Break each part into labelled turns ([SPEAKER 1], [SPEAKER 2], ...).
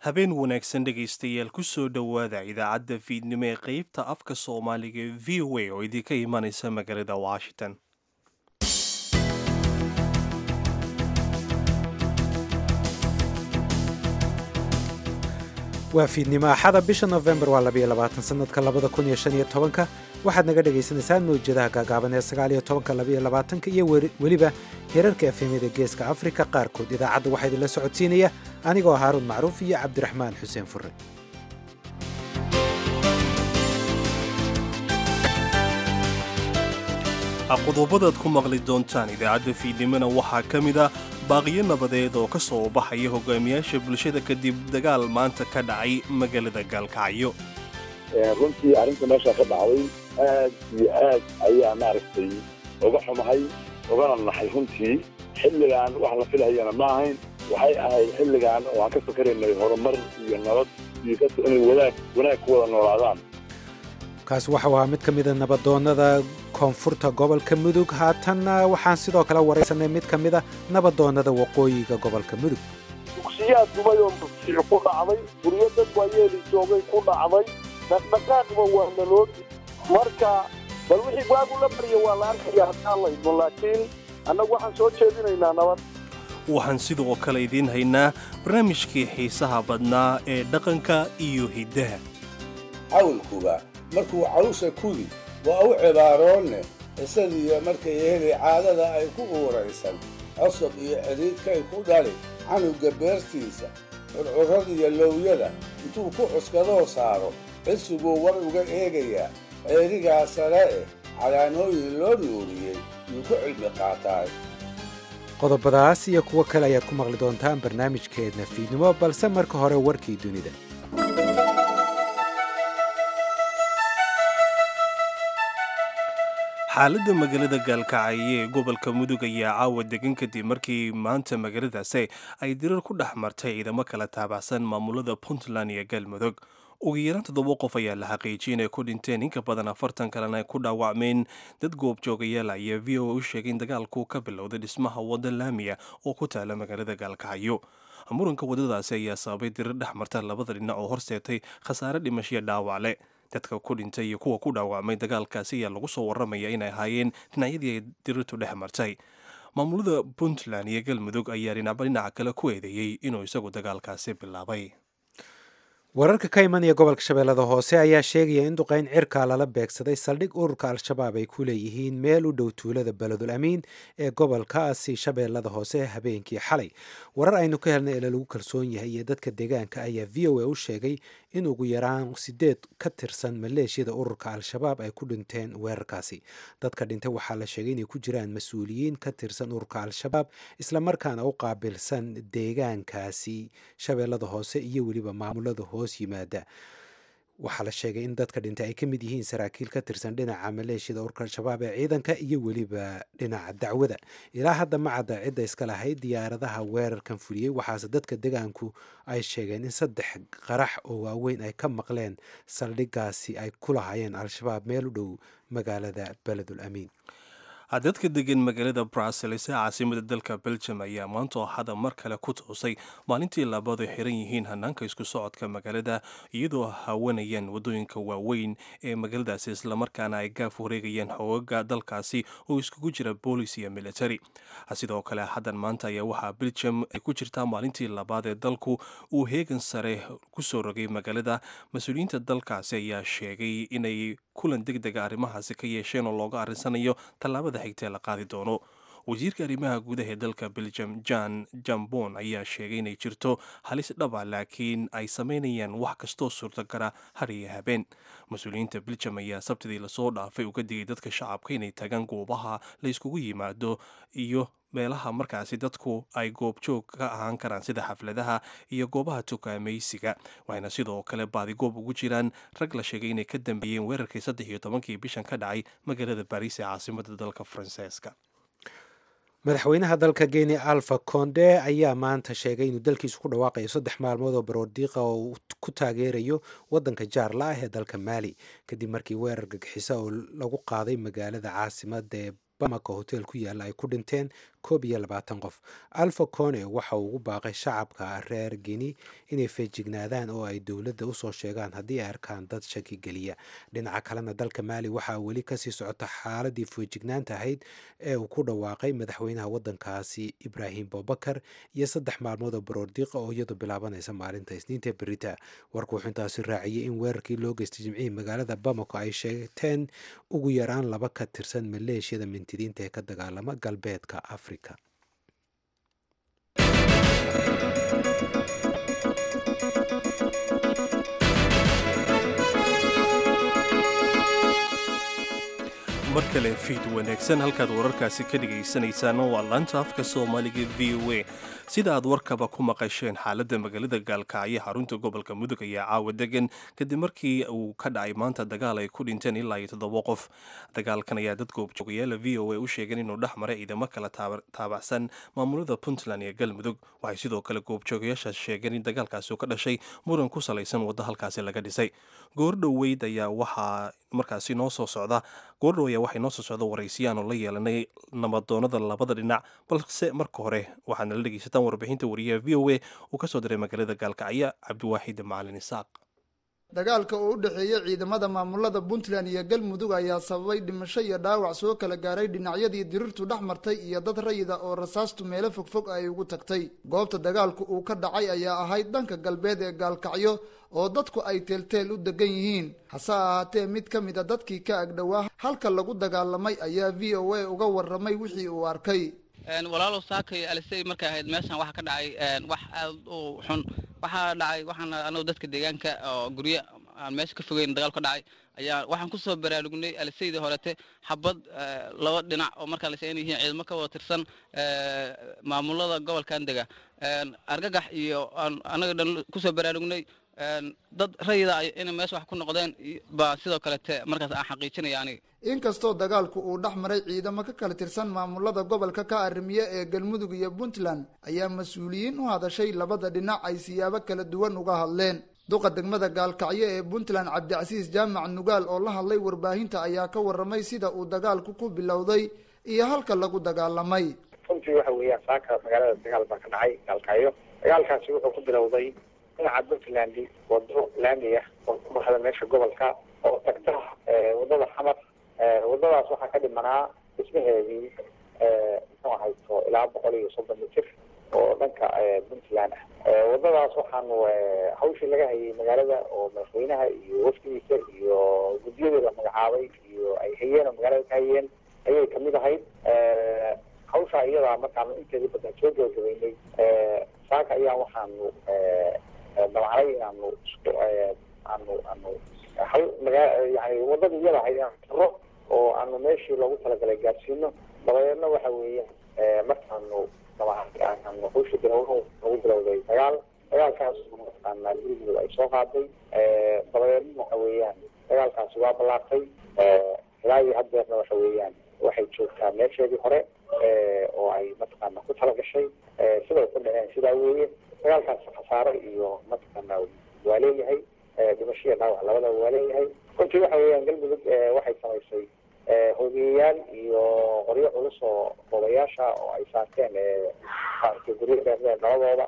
[SPEAKER 1] habeen wanaagsan dhegaystayaal ku soo dhowaada idaacadda fiidnimo ee qeybta afka soomaaliga ee v o a oo idinka imanaysa magaalada washington
[SPEAKER 2] waa fiidnimo axada bisha nofembar waa labayo labaatan sanadka labada kun iyo shan iyo tobanka waxaad naga dhagaysanaysaan mawjadaha gaagaaban ee sagaal iyo tobanka labaiyo labaatanka iyo weliba hirarka efemyada geeska afrika qaarkood idaacadda waxaa idinla socodsiinaya anigoo haaruun macruuf iyo cabdiraxmaan xuseen fure
[SPEAKER 1] qodobadaad ku maqli doontaan idaacadda fiidnimona waxaa ka mid a baaqiyo nabadeed oo ka soo baxaya hogaamiyaasha bulshada kadib dagaal maanta ka dhacay magaalada gaalkacyo
[SPEAKER 3] runtii arrinta meeshaa ka dhacday aad iyo aad ayaa maaragtay uga xumahay ugana naxay runtii xilligan wax la filhayana ma ahayn waxay ahayd xilligan oo aan ka fakaraynay horumar iyo nabad iyo inay wanaag wanaag ku wada noolaadaan
[SPEAKER 2] kaas waxau ahaa mid ka mida nabadoonnada koonfurta gobolka mudug haatanna waxaan sidoo kale waraysanay mid ka mida nabadoonnada waqooyiga gobolka mudug
[SPEAKER 4] dugsiyaad dumay oo masiix ku dhacday guryo dad waayeeli joogay ku dhacday dhaqdhaqaaqba waa naloodi marka bal wixii waagu la barya waa la arkaya haddaan laydmo laakiin annagu waxaan soo jeedinaynaa nabad
[SPEAKER 1] waxaan sidoo kale idiin haynaa barnaamijkii xiisaha badnaa ee dhaqanka iyo hiddaha
[SPEAKER 5] cawlkuba markuu cawsha kudi waa u cibaaroonne isadiyo markay heli caadada ay ku uuraysan cosob iyo cidhiidkay ku dhali canugga beertiisa curcurradiyo lowyada intuu ku cuskadoo saaro cisiguu war uga eegayaa ceerigaa sare eh calaamooyin loo nuuriyey yuu ku cilmi qaataay
[SPEAKER 2] qodobadaas iyo kuwo kale ayaad ku maqli doontaan barnaamijkeedna fiidnimo balse marka hore warkii dunida
[SPEAKER 1] xaaladda magaalada gaalkacyo ee gobolka mudug ayaa caawa degan kadib markii maanta magaaladaasi ay dirar ku dhex martay ciidamo kala taabacsan maamulada puntland iyo galmudug ugu yaraan toddoba qof ayaa la xaqiijiyay inay ku dhinteen inka badan afartan kalena ay ku dhaawacmeen dad goobjoogayaal ayaa v o a u sheegay in dagaalku ka bilowday dhismaha wadda laamiya oo ku taala magaalada gaalkacyo muranka waddadaasi ayaa sababay dirar dhex marta labada dhinac oo horseetay khasaare dhimashiya dhaawacle dadka ku dhintay iyo kuwa ku dhaawacmay dagaalkaasi ayaa lagu soo warramaya inay ahaayeen dhinacyadii ay dirirtu dhex martay maamulada puntland iyo galmudug ayaa dhinacba dhinaca kale ku eedeeyey inuu isagu dagaalkaasi bilaabay
[SPEAKER 2] wararka ka imanaya gobolka shabeellada hoose ayaa sheegaya in duqayn cirkaa lala beegsaday saldhig ururka al-shabaab ay ku leeyihiin meel u dhow tuulada beledul amiin ee gobolkaasi shabeellada hoose habeenkii xalay warar aynu ka helnay ila lagu kalsoon yahay iyo dadka deegaanka ayaa v o a u sheegay in ugu yaraan sideed ka tirsan maleeshiyada ururka al-shabaab ay ku dhinteen weerarkaasi dadka dhintay waxaa la sheegay inay ku jiraan mas-uuliyiin ka tirsan ururka al-shabaab islamarkaana u qaabilsan deegaankaasi shabeellada hoose iyo weliba maamulada hoos yimaada waxaa la sheegay in dadka dhintay ay ka mid yihiin saraakiil ka tirsan dhinaca maleeshiyada ururka al-shabaab ee ciidanka iyo weliba dhinaca dacwada ilaa hadda ma cadda cidda iska lahayd diyaaradaha weerarkan fuliyey waxaase dadka degaanku ay sheegeen in saddex qarax oo waaweyn ay ka maqleen saldhigaasi ay ku lahaayeen al-shabaab meel u dhow magaalada beledul amiin
[SPEAKER 1] dadka degan magaalada brussels ee caasimada dalka belgium ayaa maanta axada mar kale ku toosay maalintii labaad ay xiran yihiin hanaanka isku socodka magaalada iyadoo hawanayaan waddooyinka waaweyn ee magaaladaasi islamarkaana ay gaaf wareegayaan xoogaga dalkaasi oo iskugu jira boolis iyo military sidoo kale axadan maanta ayaa waxaa belgium ay ku jirtaa maalintii labaad ee dalku uu heegan sare kusoo rogay magaalada mas-uuliyiinta dalkaasi ayaa sheegay inay kulan deg dega arrimahaasi ka yeesheen oo looga arrinsanayo tallaabada xigtee la qaadi doono wasiirka arrimaha gudaha ee dalka belgium jan jambon ayaa sheegay inay jirto halis dhaba laakiin ay samaynayaan wax kastoo suurtagara har iyo habeen mas-uuliyiinta belgium ayaa sabtidii lasoo dhaafay uga digay dadka shacabka inay tagaan goobaha la yskugu yimaado iyo meelaha markaasi dadku ay goobjoog ka ahaan karaan sida xafladaha iyo goobaha tukaamaysiga waxayna sidoo kale baadigoob ugu jiraan rag la sheegay inay ka dambeeyeen weerarkii saddex iyo tobankii bishan ka dhacay magaalada baariis ee caasimada dalka faransiiska
[SPEAKER 2] madaxweynaha dalka kenya alfa konde ayaa maanta sheegay inuu dalkiisu ku dhawaaqayo saddex maalmood oo baroordiiqa oo uu ku taageerayo wadanka jaarla ah ee dalka maali kadib markii weerar gagixisa oo lagu qaaday magaalada caasimada ee bamako hotel ku yaalla ay ku dhinteen koob iyo labaatan qof alfa cone waxa uu ugu baaqay shacabka reer gini inay feejignaadaan oo ay dowladda usoo sheegaan haddii ay arkaan dad shaki geliya dhinaca kalena dalka maali waxaa weli kasii socota xaaladii feejignaanta ahayd ee uu ku dhawaaqay madaxweynaha waddankaasi ibraahim bobakar iyo saddex maalmood oo baroordiiqa oo iyadu bilaabanaysa maalinta isniinta berita warku wuxuu intaasi raaciyey in weerarkii loo geystay jimcihii magaalada bamako ay sheegteen ugu yaraan laba ka tirsan maleeshiyada mintidiinta ee ka dagaalama galbeedka afrika
[SPEAKER 1] mar kale fiid wanaagsan halkaad wararkaasi ka dhagaysanaysaan waa laanta afka soomaaliga v o a sida aad warkaba ku maqasheen xaaladda magaalada gaalkacyo xarunta gobolka mudug ayaa caawa degan kadib markii uu ka dhacay maanta dagaal ay ku dhinteen ilaa iyo toddoba qof dagaalkan ayaa dad goobjoogayaala v o a u sheegeen inuu dhex maray ciidamo kala taabacsan maamulada puntland iyo galmudug waxay sidoo kale goobjoogayaashaas sheegeen in dagaalkaasi uu ka dhashay muran ku salaysan waddo halkaasi laga dhisay goordhoweyd ayaa waxaa markaasi noo soo socda goordhow ayaa waxay noo soo socda waraysiyaanu la yeelanay nabadoonada labada dhinac balse marka hore waxaad nala dhegeysataan warbixinta wariyaha v o a uu ka soo diray magaalada gaalkacyo cabdiwaaxid macalin isaaq
[SPEAKER 6] dagaalka oo u dhexeeya ciidamada maamulada puntland iyo galmudug ayaa sababay dhimasho iyo dhaawac soo kala gaaray dhinacyadii dirirtu dhex martay iyo dad rayida oo rasaastu meelo fogfog ay ugu tagtay goobta dagaalku uu ka dhacay ayaa ahayd dhanka galbeed ee gaalkacyo oo dadku ay teelteel u degan yihiin hase ahaatee mid ka mid a dadkii ka agdhowaa halka lagu dagaalamay ayaa v o a uga warramay wixii uu arkay
[SPEAKER 7] walaalow saakay alisey markay ahayd meeshan waxaa ka dhacay wax aad u xun waxaa dhacay waxaana anagu dadka deegaanka oo guryo aan meesha ka fogeyn dagaal ka dhacay ayaa waxaan kusoo baraarugnay aliseydii horete xabad laba dhinac oo markaa lase in yihiin ciidamo ka wada tirsan maamulada gobolkan dega argagax iyo anaga dhan kusoo baraarugnay dad rayida inay meesha wax ku noqdeen baa sidoo kalete markaas aan xaqiijinaya aniga
[SPEAKER 6] inkastoo dagaalku uu dhex maray ciidamo ka kala tirsan maamulada gobolka ka arrimiye ee galmudug iyo puntland ayaa mas-uuliyiin u hadashay labada dhinac ay siyaabo kala duwan uga hadleen duqa degmada gaalkacyo ee puntland cabdicasiis jaamac nugaal oo la hadlay warbaahinta ayaa ka warramay sida uu dagaalku ku bilowday iyo halka lagu dagaalamay
[SPEAKER 8] runtii waxa weeyaan saaka magaalada dagaal baa ka dhacay gaalkacyo dagaalkaasi wuxuu ku bilowday dhinaca puntland wado laami ah oo ku baxda meesha gobolka oo tagta wadada xamar wadadaas waxaa ka dhimanaa dhismaheedii muxuu ahayto ilaa boqol iyo soddon mitir oo dhanka puntland ah wadadaas waxaanu hawshii laga hayay magaalada oo madaxweynaha iyo wafdigiisa iyo guddiyadii la magacaabay iyo ay hayeen oo magaalada ka hayeen ayay kamid ahayd hawsha iyadaa markaanu inteedii badan soo gabagabeynay saaka ayaa waxaanu dabacnay inaanu isku aanu aanu hal magaa yani wadadii iyada ahayd inaanu tiro oo aanu meeshii loogu talagalay gaarsiino dabadeedna waxa weeyaan markaanu aanu hawsha bilowno lagu bilowday dagaal dagaalkaas mataqaanaa gurigooda ay soo qaaday dabadeedna waxa weeyaan dagaalkaasi waa ballaartay ilaa iyo haddeerna waxa weeyaan waxay joogtaa meesheedii hore oo ay mataqaana ku talagashay siday ku dhaceen sidaa weeye dagaalkaasi khasaare iyo mataqaana waa leeyahay dhimashiya dhaawac labadaba waa leeyahay runtii waxa weeyaan galmudug waxay samaysay hogeyayaal iyo qoryo culus oo odayaasha oo ay saarteen maaragtay guryo dheerdheer dhaladooda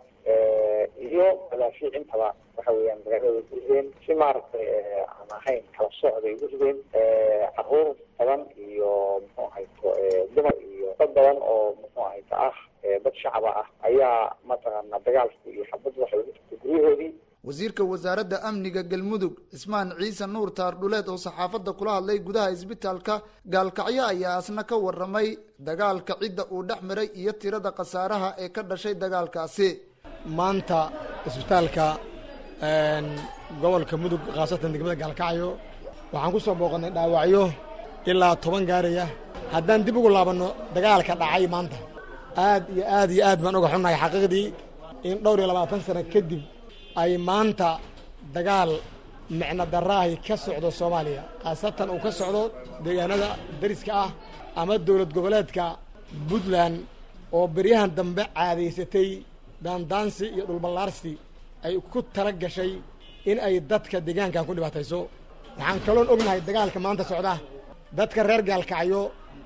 [SPEAKER 8] iyo madaafiic intaba waxa weeyaan magaalada ku rideen si maaragtay aan ahayn kala socday ugu rideen caruur badan iyo muxuu ahayto dumar iyo dad badan oo muxuu ahayto ah dad shacaba ah ayaa mataqaana dagaalku iyo xabaddu waxay ugu jirtay guryahoodii
[SPEAKER 6] wasiirka wasaaradda amniga galmudug cismaan ciise nuur taardhuleed oo saxaafadda kula hadlay gudaha isbitaalka gaalkacyo ayaa asna ka warramay dagaalka cidda uu dhex maray iyo tirada khasaaraha ee ka dhashay dagaalkaasi
[SPEAKER 9] maanta isbitaalka gobolka mudug khaasatan degmada gaalkacyo waxaan ku soo booqannay dhaawacyo ilaa toban gaaraya haddaan dib ugu laabanno dagaalka dhacay maanta aad iyo aad iyo aad baan uga xunnahay xaqiiqdii in dhowr iyo labaatan sano kadib ay maanta dagaal micno daraahi ka socdo soomaaliya khaasatan uu ka socdo deegaanada dariska ah ama dowlad goboleedka puntland oo beryahan dambe caadaysatay daandaansi iyo dhulballaarsi ay ku tala gashay in ay dadka deegaankan ku dhibaatayso waxaan kaloon ognahay dagaalka maanta socda dadka reer gaalkacyo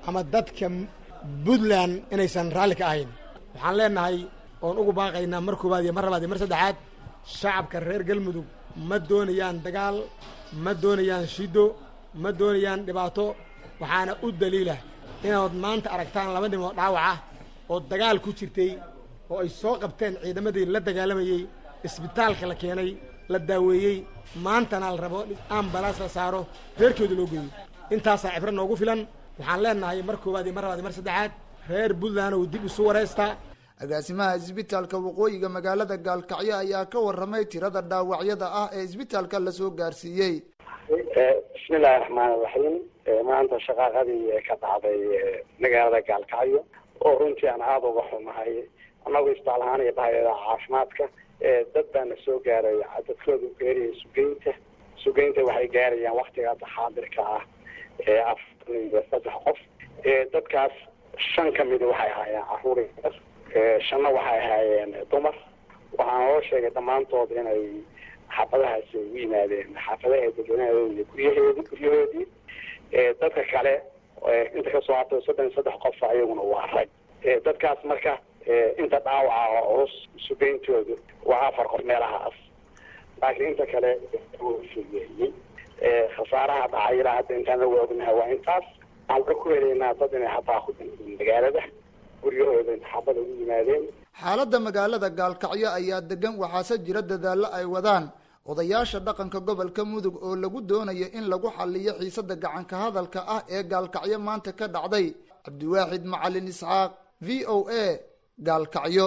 [SPEAKER 9] ama dadka puntland inaysan raalli ka ahayn waxaan leenahay oon ugu baaqaynaa mar koowaad iyo mar labaad iyo mar saddexaad shacabka reer galmudug ma doonayaan dagaal ma doonayaan shido ma doonayaan dhibaato waxaana u daliila inaad maanta aragtaan laba nin oo dhaawac ah oo dagaal ku jirtay oo ay soo qabteen ciidamadii la dagaalamayey isbitaalka la keenay la daaweeyey maantana la rabo ambalaas la saaro reerkooda loo geeyo intaasaa cibro noogu filan waxaan leenahay mar koowaad iyo mar labaad iyo mar saddexaad reer puntland oo dib isu wareystaa
[SPEAKER 6] agaasimaha isbitaalka waqooyiga magaalada gaalkacyo ayaa ka warramay tirada dhaawacyada ah ee isbitaalka lasoo gaarsiiyey
[SPEAKER 8] bismillahi raxmaan iraxiim maanta shaqaaqadii ka dhacday magaalada gaalkacyo oo runtii aan aada uga xumahay annagu isbitaal ahaan iyo bahayada caafimaadka dad baana soo gaaray dadkoodu geeriyay sugeynta sugeynta waxay gaarayaan waktiga xaadirka ah afartan iyo saddex qof dadkaas shan ka mida waxay ahaayeen caruur yar shanna waxay ahaayeen dumar waxaana loo sheegay dhammaantood inay xaafadahaasi ugu yimaadeen xaafadaha dadweynahadood iyo guryaheedi guryahoodii dadka kale inta kasoo hartay soddon iyo saddex qof ayaguna waa rag dadkaas marka inta dhaawaca oo culus sugeyntoodu waa afar qof meelahaas laakiin inta kale fugeeyey khasaaraha dhacay ilaa hadda intaan la waognahay waa intaas waxaan ka ku helaynaa dad inay hataa ku dhinteen magaalada guryahooda xaafada ugu yimaadeen
[SPEAKER 6] xaaladda magaalada gaalkacyo ayaa degan waxaase jira dadaallo ay wadaan odayaasha dhaqanka gobolka mudug oo lagu doonayo in lagu xaliyo xiisadda gacanka hadalka ah ee gaalkacyo maanta ka dhacday cabdiwaaxid macalin isxaaq v o a gaalkacyo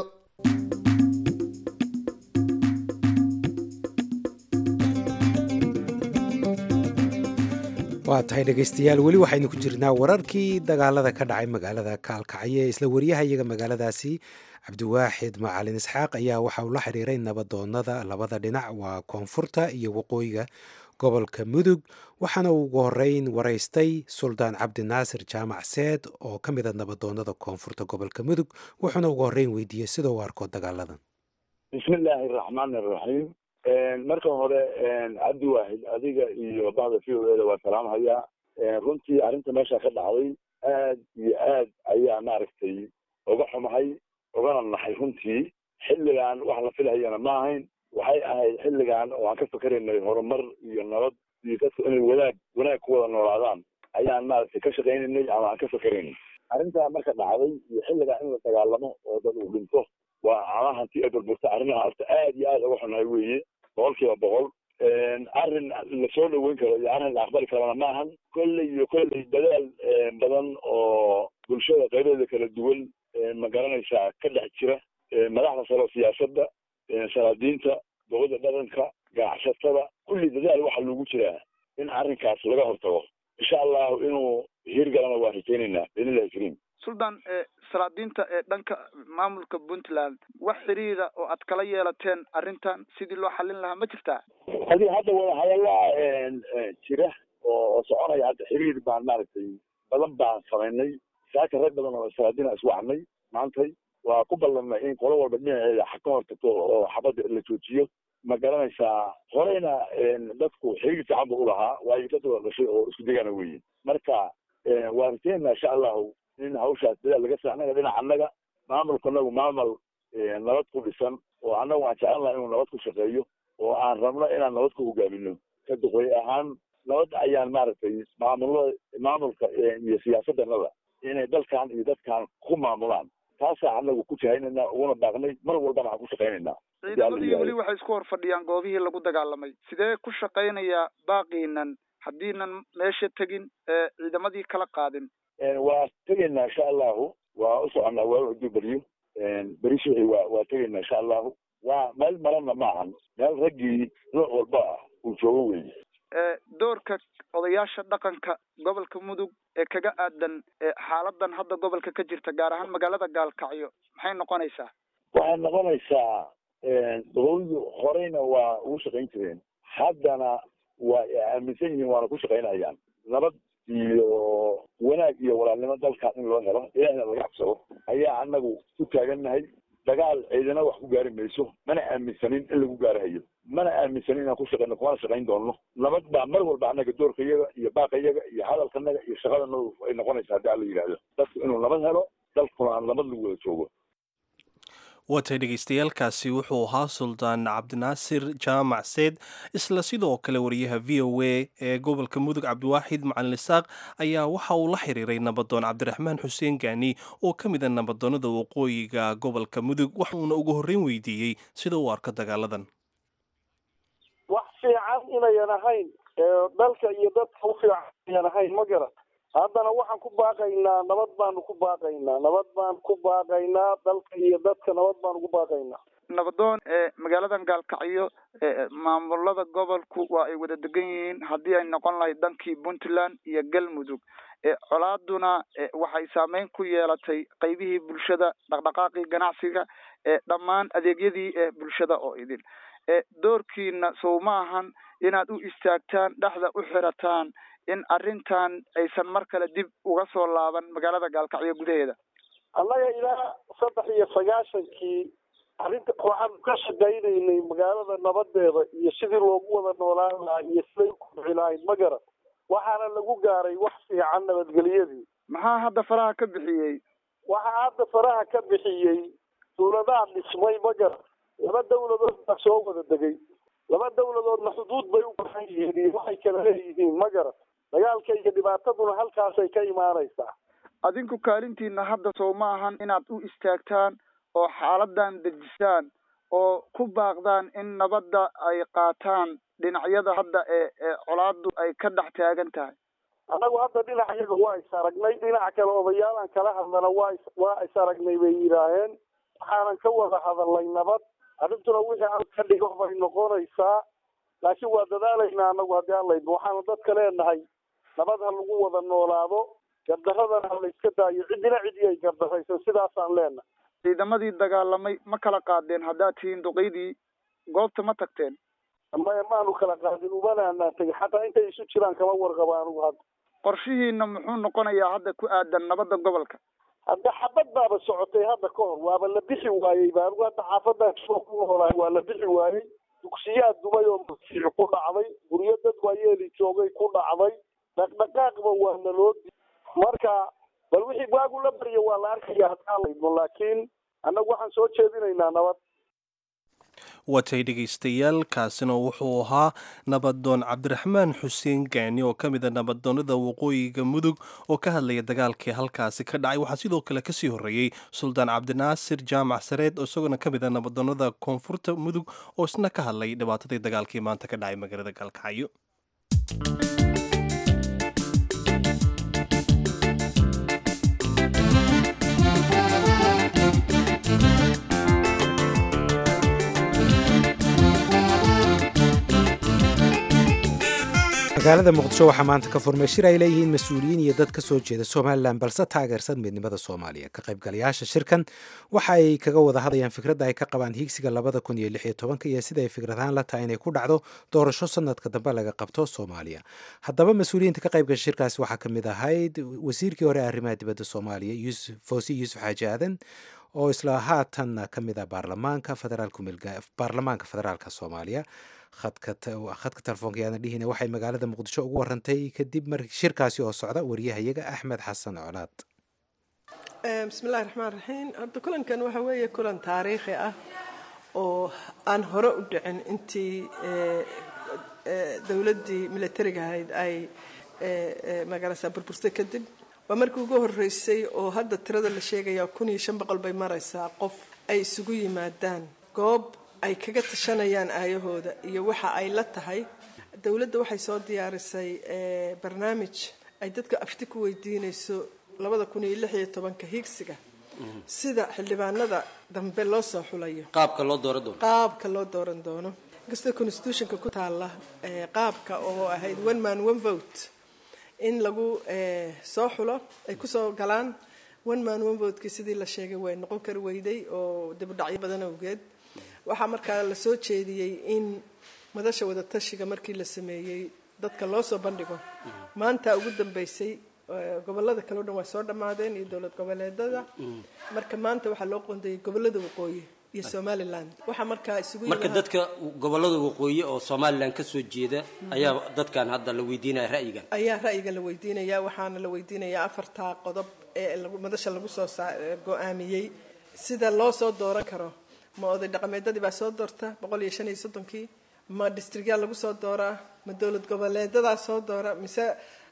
[SPEAKER 2] waa tahay dhegaystayaal weli waxaynu ku jirnaa wararkii dagaalada ka dhacay magaalada kaalkacyo ee isla wariyahayaga magaaladaasi cabdiwaaxid macalin isxaaq ayaa waxa uu la xiriiray nabadoonada labada dhinac waa koonfurta iyo waqooyiga gobolka mudug waxaana uu ugu horeyn waraystay suldaan cabdinaasir jaamac seed oo ka mid a nabadoonada koonfurta gobolka mudug wuxuuna ugu horeyn weydiiyey sida uu arko dagaaladan
[SPEAKER 3] bismillaahi araxmaan araxiim marka hore cabdi waahid adiga iyo bahda v o eda waa salaamhayaa runtii arrinta meesha ka dhacday aad iyo aad ayaa maaragtay uga xumahay ugana naxay runtii xilligan wax la filhayana ma ahayn waxay ahayd xilligan oo aan ka fakeraynay horumar iyo nabad iyo dadku inay wanaag wanaag ku wada noolaadaan ayaan maaragtay ka shaqaynaynay ama aan ka fakeraynay arrintaa marka dhacday iyo xilligan in la dagaalamo oo dad uu dhinto waa ama hanti ay burburta arrimaha horta aad iyo aad uga xunahay weeye boqol kiiba boqol arrin lasoo dhaweyn karo iyo arrin la aqbali karana ma ahan kolley iyo kolley dadaal badan oo bulshada qaybadeeda kala duwan ma garanaysaa ka dhex jira madaxda sare oo siyaasadda salaadiinta dowladda dhaqanka ganacsatada kulli dadaal waxaa loogu jiraa in arrinkaas laga hortago insha allahu inuu hirgalana waan rajaynaynaa biidnillahi kariim
[SPEAKER 10] suldaan salaadiinta ee dhanka maamulka puntland wax xiriira oo aad kala yeelateen arrintan sidii loo xallin lahaa ma jirtaa
[SPEAKER 3] adi hadda wada hadallaa jira oo soconaya hadda xiriir baan maaragtay badan baan samaynay saaka rag badan oo salaadiina iswacnay maantay waa ku ballanay in qolo walba dhinaceeda ka hortagto oo xabadda la joojiyo ma garanaysaa horeyna dadku xiriir fiican bu ulahaa waayo dad wada dhashay oo isku degaana weeye marka waa rajaynaynaa insha allahu in hawshaas dadaal laga sa annaga dhinaca annaga maamulka anagu maamul nabad ku dhisan oo annagu aan jecel laha inuu nabad ku shaqeeyo oo aan rabno inaan nabad ku hogaamino ka duqoy ahaan nabad ayaan maaragtay maamulada maamulka iyo siyaasaddanada inay dalkan iyo dadkan ku maamulaan taasaa anagu ku jahaynayna uguna baaqnay mar walbana aan ku shaqaynaynaa
[SPEAKER 10] ciidamadii weli waxay isku hor fadhiyaan goobihii lagu dagaalamay sidee ku shaqaynayaa baaqiinan haddiinan meesha tegin ciidamadii kala qaadin
[SPEAKER 3] waa tegaynaa insha allahu waa u soconaa waa haduu beriyo beri suxi waa waa tegaynaa insha allahu waa meel marana ma ahan meel raggii nooc walba ah uu joogo weeye
[SPEAKER 10] doorka odayaasha dhaqanka gobolka mudug ee kaga aadan xaaladan hadda gobolka ka jirta gaar ahaan magaalada gaalkacyo maxay noqonaysaa
[SPEAKER 3] waxay noqonaysaa dowladu horeyna waa ugu shaqayn jireen haddana waa aaminsan yihiin waana ku shaqaynayaan nabad iyo wanaag iyo walaalnimo dalkan in loo helo ilaahna laga cabsado ayaa anagu ku taagannahay dagaal ciidana wax ku gaari mayso mana aaminsanin in lagu gaarahayo mana aaminsan inaan ku shaqeyno kumana shaqayn doonno nabad baa mar walba annaga doorkayaga iyo baaqayaga iyo hadalkanaga iyo shaqadana ay noqonaysa haddii alla yidhaahdo dadku inuu nabad helo dalkuna aan nabad lagu wada joogo
[SPEAKER 1] waatay dhegeystayaaalkaasi wuxuu ahaa suldaan cabdinaasir jaamac seed isla sidoo kale wariyaha v o a ee gobolka mudug cabdiwaaxid macalin isaaq ayaa waxa uu la xiriiray nabadoon cabdiraxmaan xuseen gaani oo ka mid a nabadoonnada waqooyiga gobolka mudug waxuuna ugu horreyn weydiiyey sida uu arko dagaaladan
[SPEAKER 4] wax fiican inayan ahayn dalka iyo dadka u fiican inayan ahayn ma garan haddana waxaan ku baaqaynaa nabad baanu ku baaqaynaa nabad baan ku baaqaynaa dalka iyo dadka nabad baanu ku baaqaynaa
[SPEAKER 10] nabadoon magaaladan gaalkacyo maamulada gobolku waa ay wada degan yihiin haddii ay noqon lahayd dhankii puntland iyo galmudug colaaduna waxay saameyn ku yeelatay qeybihii bulshada dhaqdhaqaaqii ganacsiga dhammaan adeegyadii bulshada oo idin doorkiina sow ma ahan inaad u istaagtaan dhexda u xirataan in arrintan aysan mar kale dib uga soo laaban magaalada gaalkacyo gudaheeda
[SPEAKER 4] annaga ilaa saddex iyo sagaashankii arrinta waxaanu ka shaqaynaynay magaalada nabadeeda iyo sidii loogu wada noolaan lahaa iyo siday u kobci lahayd ma garan waxaana lagu gaaray wax fiican nabadgelyadii
[SPEAKER 10] maxaa hadda faraha ka bixiyey
[SPEAKER 4] waxaa hadda faraha ka bixiyey dawladaha dhismay ma garan laba dawladood baa soo wada degay laba dawladoodna xuduud bay u bahan yihiin iyo waxay kala leeyihiin ma garan dagaalka iyo dhibaataduna halkaasay ka imaanaysaa
[SPEAKER 10] adinku kaalintiina hadda sow ma ahan inaad u istaagtaan oo xaaladan dejisaan oo ku baaqdaan in nabadda ay qaataan dhinacyada hadda ee ee colaadu ay ka dhex taagan tahay
[SPEAKER 4] annagu hadda dhinac iyaga waa is aragnay dhinaca kale odayaalan kala hadlana waa is waa is aragnay bay yidhaaheen waxaanan ka wada hadalnay nabad arrintuna wixii aan ka dhigo bay noqonaysaa laakiin waa dadaalaynaa anagu haddii aan laydmo waxaanu dadka leenahay nabad ha lagu wada noolaado gardaradana ha la iska daayo ciddina cidii ay gardarayso sidaasaan leenahay
[SPEAKER 10] ciidamadii dagaalamay ma kala qaadeen haddaad tihiin duqeydii goobta ma tagteen
[SPEAKER 4] maya maanu kala qaadin umanaanaan tegin xataa intay isu jiraan kama warqaba anugu hadda
[SPEAKER 10] qorshihiina muxuu noqonayaa hadda ku aadan nabadda gobolka
[SPEAKER 4] hadda xabad baaba socotay hadda ka hor waaba la bixi waayey ba anigu hadda xaafadan soo ku noolahay waa la bixi waayey dugsiyaad dumay oo masiix ku dhacday guryo dad waayeeli joogay ku dhacday dhaqdhaqaaqba waa naloo di marka bal wixii waagu la barya waa la arkaya haddaan laydmo laakiin annagu waxaan soo jeedinaynaa nabad
[SPEAKER 1] watay dhegaystayaal kaasina wuxuu ahaa nabadoon cabdiraxmaan xuseen gaani oo ka mid a nabadoonnada waqooyiga mudug oo ka hadlaya dagaalkii halkaasi ka dhacay waxaa sidoo kale kasii horreeyey suldaan cabdinaasir jaamac sareed oo isaguna ka mid a nabadoonnada koonfurta mudug oo isna ka hadlay dhibaatadii dagaalkii maanta ka dhacay magaalada gaalkacyo
[SPEAKER 2] magaalada muqdisho waxaa maanta ka furmay shir ay leeyihiin mas-uuliyiin iyo dad ka soo jeeda somalilan balse taageersan midnimada soomaaliya ka qaybgalayaasha shirkan waxa ay kaga wada hadayaan fikradda ay ka qabaan hiigsiga labada kun iyo lix iyo tobanka iyo sida ay fikradahaan la tahay inay ku dhacdo doorasho sanadka dambe laga qabto soomaaliya haddaba mas-uuliyiinta ka qaybgasha shirkaasi waxaa ka mid ahayd wasiirkii hore arrimaha dibadda soomaaliya yusuf fawsi yuusuf xaaji aadan oo isla haatanna ka mid ah baarlamaanka federaalbaarlamaanka federaalka soomaaliya khadka telefoonka yaana dhihina waxay magaalada muqdisho ugu warantay kadib mar shirkaasi oo socda wariyahayaga axmed xasan colaad
[SPEAKER 11] bismillahi raxmaan raxiim horta kulankan waxa weeye kulan taariikhi ah oo aan hore u dhicin intii dowladdii militariga ahayd ay magaalasa burburtay kadib waa markii ugu horeysay oo hadda tirada la sheegaya kun iyo shan boqol bay maraysaa qof ay isugu yimaadaan goob ay kaga tashanayaan aayahooda iyo waxa ay la tahay dowladda waxay soo diyaarisay barnaamij ay dadka afti ku weydiinayso labada kun iyo lix iyo tobanka hiigsiga sida xildhibaanada dambe loo soo xulayo
[SPEAKER 12] qaabka loo dooran doono
[SPEAKER 11] qaabka loo dooran doono inkastoo constitutionka ku taala qaabka oo ahayd one man one vote in lagu soo xulo ay kusoo galaan one man one votekii sidii la sheegay way noqon kari weyday oo dibudhacyo badan awgeed waxaa markaa la soo jeediyey in madasha wadatashiga markii la sameeyey dadka loo soo bandhigo maanta ugu dambeysay gobolada kale o dhan waa soo dhammaadeen iyo dowlad goboleedada marka maanta waxaa loo qoondayay gobolada waqooyi iyo somaliland waxaa markaa isugu
[SPEAKER 12] marka
[SPEAKER 11] yimid-
[SPEAKER 12] dadka gobolada waqooyi oo somalilan ka soo jeeda ayaa dadkan hadda la weydiinaya ra'yigan
[SPEAKER 11] ayaa ra'yiga la weydiinayaa waxaana la weydiinayaa afartaa qodob ee lagu- madasha lagu soo saa- ee go-aamiyey sida loo soo dooran karo ma oday dhaqameedadii baa soo doorta boqol iyo shan iyo soddonkii ma districtyaa lagu soo dooraa ma dowlad goboleedadaa soo doora mise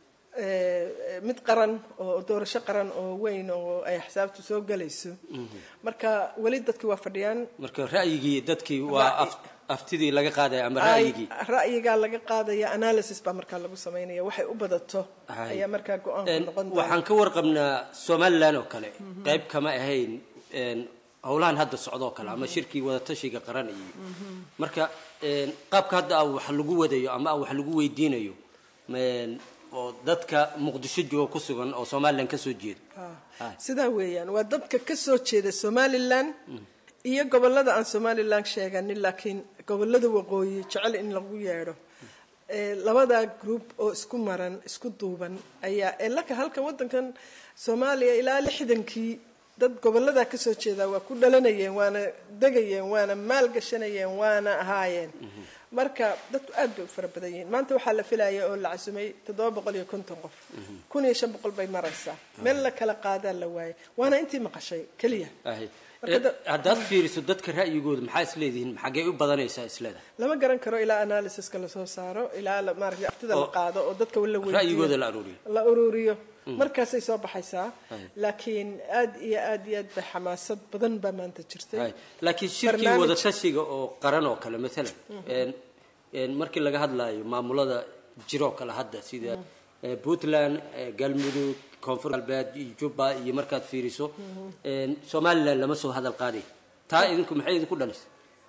[SPEAKER 11] eh, mid qaran oo doorasho qaran oo weyn oo ay xisaabtu soo gelayso marka weli dadkii waa fadhiyaan
[SPEAKER 12] marka ra'yigii dadkii waa
[SPEAKER 11] Ra'yi-
[SPEAKER 12] af- aftidii laga qaadaya ama
[SPEAKER 11] Ay-
[SPEAKER 12] ra'yigii
[SPEAKER 11] ra'yigaa laga qaadaya analysis baa markaa lagu samaynaya waxay u badato
[SPEAKER 12] Ay.
[SPEAKER 11] ayaa markaa go-aanku
[SPEAKER 12] Een,
[SPEAKER 11] noqon doona
[SPEAKER 12] waxaan ka warqabnaa somalilan oo kale qayb kama ahayn een, howlahan hadda socdoo kale ama shirkii wadatashiga qaran iyo marka een, qaabka hadda ah wax lagu wadayo ama ah wax lagu weydiinayo een, oo dadka muqdisho jooga ku sugan oo somalilan ka soo jeeda
[SPEAKER 11] Ah, sidaa weeyaan waa dadka ka soo jeeda somalilan iyo gobolada aan somalilan sheeganin laakiin gobolada waqooyi jecel in lagu yeedho Eh, labadaa group oo isku maran isku duuban ayaa ee laka halka wadankan soomaaliya ilaa lixdankii dad gobolada ka soo jeeda waa ku dhalanayeen waana degayeen waana maalgashanayeen waana ahaayeen marka dadku aad bay u fara badan yihiin maanta waxaa la filaya oo la casumay toddoba boqol iyo konton qof kun iyo shan boqol bay maraysaa meel la kala qaadaa la waayay waana intii maqashay keliya
[SPEAKER 12] Ahay.
[SPEAKER 11] Marka da-
[SPEAKER 12] haddaad fiiriso dadka ra'yigooda maxaa isleedihiin xaggee u badanaysaa isleedahay
[SPEAKER 11] lama garan karo ilaa analysiska lasoo saaro ilaa la- maaragtay aftida la
[SPEAKER 12] Oo
[SPEAKER 11] qaado oo dadka la weydiiyo
[SPEAKER 12] ra'yigooda la aruuriyo
[SPEAKER 11] la ururiyo
[SPEAKER 12] Mm.
[SPEAKER 11] markaasay soo baxaysaa
[SPEAKER 12] Hay.
[SPEAKER 11] laakiin aad iyo aad iyo aad bay xamaasad badan baa maanta jirtay
[SPEAKER 12] Hay. laakiin shirkii
[SPEAKER 11] Barnaamij-
[SPEAKER 12] wadatashiga oo qaran oo kale maalan een, een, markii laga hadlayo maamulada jiroo kale hadda sida eh, puntland eh, galmudug koonfur galbeed iyo jubba iyo markaad fiiriso een, somalilan lama soo hadal qaaday taa idinku maxay idinku dhalisay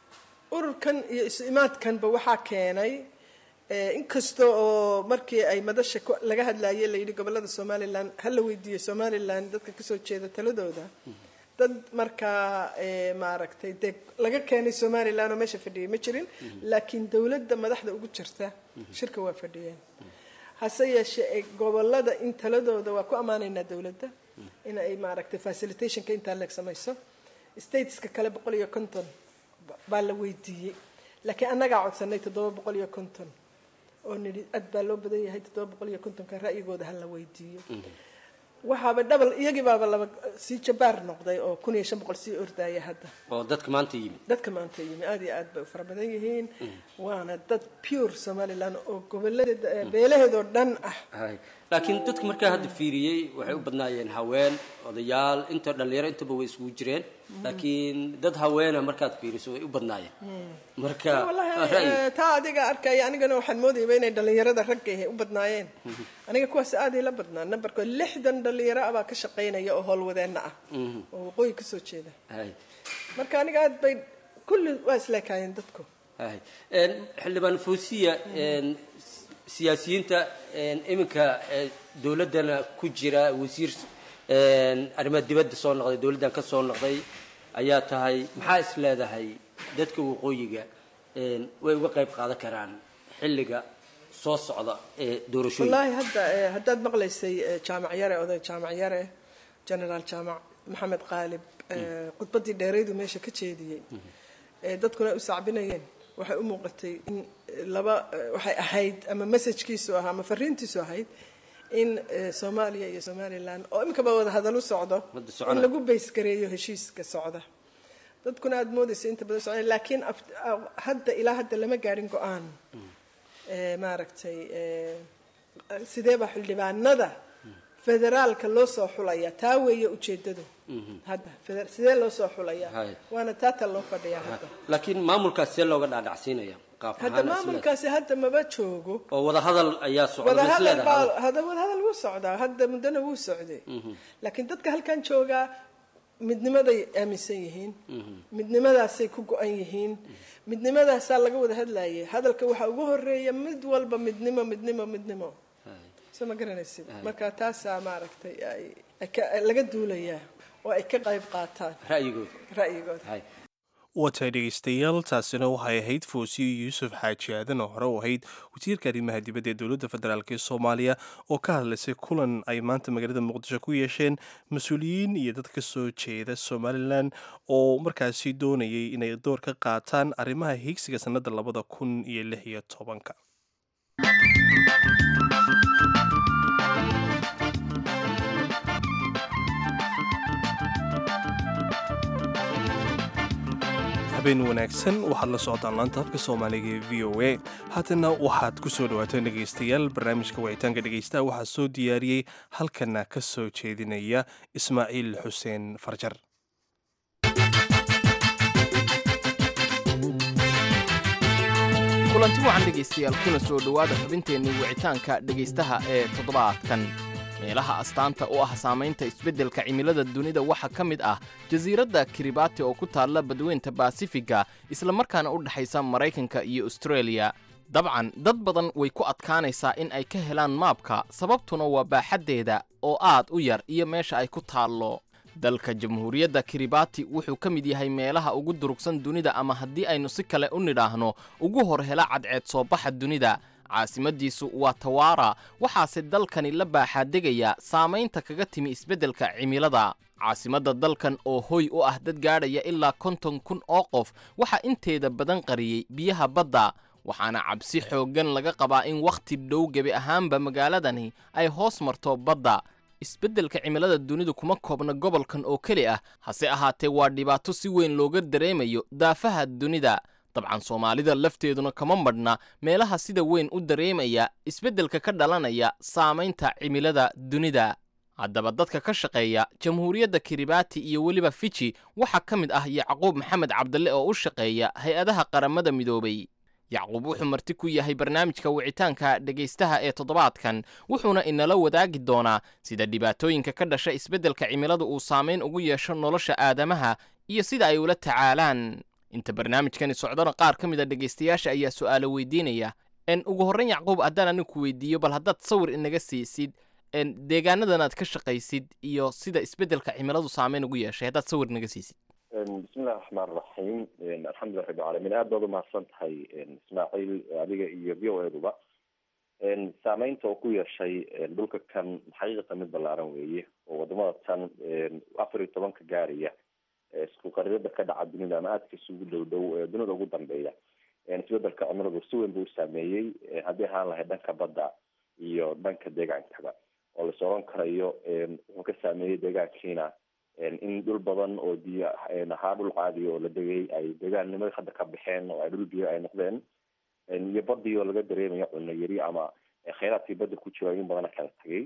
[SPEAKER 11] ururkan iyo isu imaadkanba waxaa keenay eh, inkasta oo markii ay madasha ku- laga hadlayay la yidhi gobolada somalilan ha la weydiiyo somalilan dadka kasoo jeeda taladooda dad markaa eh, maaragtay dee laga keenay somalilan oo meesha fadhiyay ma jirin laakiin dowladda madaxda ugu jirta shirka waa fadhiyeen hase yeeshee eh, gobolada in taladooda waa ku ammaanaynaa dowladda in ay maaragtay facilitationka intaa leeg samayso stateska kale boqol iyo konton ba- baa la weydiiyey laakiin annagaa codsanay toddoba boqol iyo konton oo nidhi aad baa loo badan yahay toddoba boqol iyo kontonka ra'yigooda ha la weydiiyo waxaaba dhabal iyagii baaba laba sii jabaar noqday oo kun iyo shan boqol sii ordaya hadda
[SPEAKER 12] oo dadka maanta yimid
[SPEAKER 11] dadka maanta yimi aad iyo aad bay u fara badan yihiin waana dad pure somaliland oo goboladeeda eh, beelaheedoo dhan ah
[SPEAKER 12] Hay. laakiin dadka markaa hadda fiiriyey waxay u badnaayeen haween odayaal inta dhalinyaro intaba way isugu jireen laakiin dad haweena markaad fiiriso way u badnaayeen marka
[SPEAKER 11] wallahi
[SPEAKER 12] ra'yi
[SPEAKER 11] eh, taa adiga arkaya anigana waxaan moodayaba inay dhalinyarada ragga ahi u badnaayeen aniga kuwaas aad ila badnaa nambarkood lixdan dhalinyaro ah baa ka shaqaynaya oo howlwadeenna ah
[SPEAKER 12] Mhm.
[SPEAKER 11] oo waqooyi kasoo jeeda
[SPEAKER 12] Hay.
[SPEAKER 11] marka aniga aad bay kulli waa isleekaayeen dadku
[SPEAKER 12] Hay. Een, xildhibaan fuusiya een, s- siyaasiyiinta een, iminka ee, dowladdana ku jira wasiir een, arrimaha dibadda soo noqday dowladdan ka soo noqday ayaa tahay maxaa is leedahay dadka waqooyiga een, way uga qayb qaadan karaan xilliga soo socda ee doorashooyinka
[SPEAKER 11] wallaahi hadda eh, haddaad maqlaysay eh, jaamac yare oday jaamac yare generaal jaamac maxamed qaalib eh, khudbaddii dheeraydu meesha ka jeediyey ee dadkuna ay u sacbinayeen waxay u muuqatay in eh, laba eh, waxay ahayd ama messajkiisu ahaa ama fariintiisu ahayd in eh, soomaaliya iyo somalilan oo iminkaba wada hadal u socdo
[SPEAKER 12] Wada
[SPEAKER 11] in
[SPEAKER 12] soconaya.
[SPEAKER 11] lagu baysgareeyo heshiiska socda dadkuna aada moodaysa inta badan socon laakiin af- ah, hadda ilaa hadda lama gaarin go-aan Eh, maaragtay eh, sidee baa xildhibaanada federaalka loo soo xulaya taa weeye ujeedadu hadda feder- sidee loo soo xulaya
[SPEAKER 12] Hay.
[SPEAKER 11] waana taata loo fadhiyaa hadda
[SPEAKER 12] laakiin maamulkaas see looga dhaadhacsiinaya qaab
[SPEAKER 11] hadda
[SPEAKER 12] ahaan is leedahay?
[SPEAKER 11] maamulkaasi hadda maba joogo
[SPEAKER 12] oo wadahadal ayaa socda
[SPEAKER 11] wada
[SPEAKER 12] ma is
[SPEAKER 11] hadal
[SPEAKER 12] leedahay?
[SPEAKER 11] baa hada wada hadal wuu socdaa hadda muddana wuu socday
[SPEAKER 12] Mhm.
[SPEAKER 11] laakiin dadka halkan joogaa midnimaday aaminsan yihiin
[SPEAKER 12] Mhm.
[SPEAKER 11] midnimadaasay ku go-an yihiin midnimadaasaa laga wada hadlayay hadalka waxaa ugu horeeya mid walba midnimo midnimo midnimo soo ma garanaysid
[SPEAKER 12] Hay.
[SPEAKER 11] marka taasaa maaragtay ay- ay ka- laga duulayaa oo ay ka qayb qaataan
[SPEAKER 12] ra'yigooda
[SPEAKER 11] ra'yigooda
[SPEAKER 12] Hay.
[SPEAKER 1] watahay dhegeystayaal taasina waxay ahayd foosiyo yuusuf xaaji aadan oo hore u ahayd wasiirka arrimaha dibadda ee dowladda federaalk ee soomaaliya oo ka hadlaysay kulan ay maanta magaalada muqdisho ku yeesheen mas-uuliyiin iyo dad ka soo jeeda somalilan oo markaasi doonayay inay door ka qaataan arrimaha higsiga sannadda labada kun iyo lix iyo tobanka habeen wanaagsan waxaad la socotaan laanta afka soomaaliga ee v o a haatana waxaad ku soo dhawaateen dhegaystayaal barnaamijka wicitaanka dhegaystaha waxaa soo diyaariyey halkana ka soo jeedinaya ismaaciil xuseen farjar
[SPEAKER 13] kulanti wacan dhegaystayaal kuna soo dhowaada xubinteennii wicitaanka dhegaystaha ee toddobaadkan meelaha astaanta u ah saamaynta isbeddelka cimilada dunida waxaa ka mid ah jasiiradda kiribati oo ku taalla badweynta baasifiga islamarkaana u dhexaysa maraykanka iyo austreeliya dabcan dad badan way ku adkaanaysaa in ay ka helaan maabka sababtuna waa baaxaddeeda oo aad u yar iyo meesha ay ku taallo dalka jamhuuriyadda kiribati wuxuu ka mid yahay meelaha ugu durugsan dunida ama haddii aynu si kale u nidhaahno ugu hor hela cadceed soo baxa dunida caasimadiisu waa tawaara waxaase dalkani la baaxaadegaya saamaynta kaga timi isbeddelka cimilada caasimadda dalkan oo hoy u ah dad gaadhaya ilaa konton kun oo qof waxaa inteeda badan qariyey biyaha badda waxaana cabsi xooggan laga qabaa in wakhti dhow gebi ahaanba magaaladani ay hoos marto badda isbeddelka cimilada dunidu kuma koobna gobolkan oo keli ah hase ahaatee waa dhibaato si weyn looga dareemayo daafaha dunida dabcan soomaalida lafteeduna kama madhna meelaha sida weyn u dareemaya isbeddelka ka dhalanaya saamaynta cimilada dunida haddaba dadka ka shaqeeya jamhuuriyadda kiribati iyo weliba fiji waxaa ka mid ah yacquub maxamed cabdalle oo u shaqeeya hay-adaha qaramada midoobay yacquub wuxuu marti ku yahay barnaamijka wicitaanka dhegaystaha ee toddobaadkan wuxuuna inala wadaagi doonaa sida dhibaatooyinka ka dhasha isbeddelka cimiladu uu saamayn ugu yeesho nolosha aadamaha iyo sida ay ula tacaalaan inta barnaamijkani socdona qaar ka mid a dhegaystayaasha ayaa su'aalo weydiinaya n ugu horrayn yacquub haddaan anigu ku weydiiyo bal haddaad sawir inaga siisid deegaanadan aad ka shaqaysid iyo sida isbeddelka cimiladu saamayn ugu yeeshay haddaad sawir inaga siisid
[SPEAKER 14] bismillahi raxmaan raxiim alxamdulilah rabbi caalamiin aad baad umahadsan tahay ismaaciil adiga iyo v o eduba saameynta oo ku yeeshay dhulka kan xaqiiqatan mid ballaaran weeye oo wadamada tan afar iyo tobanka gaaraya isku qarirada ka dhaca dunida ama aadka isugu dhow dhow ee dunida ugu dambeeya isbedelka cimiladu si weyn buu u saameeyey haddii ahaan lahayd dhanka badda iyo dhanka deegaankaba oo la socon karayo wuxuu ka saameeyey deegaankiina in dhul badan oo biyo ahaa dhul caadiya oo la degay ay deegaannimada hadda ka baxeen oo ay dhul biyo ay noqdeen iyo badii oo laga dareemayo cunno yari ama kheyraadkii badda ku jira in badana kala tagay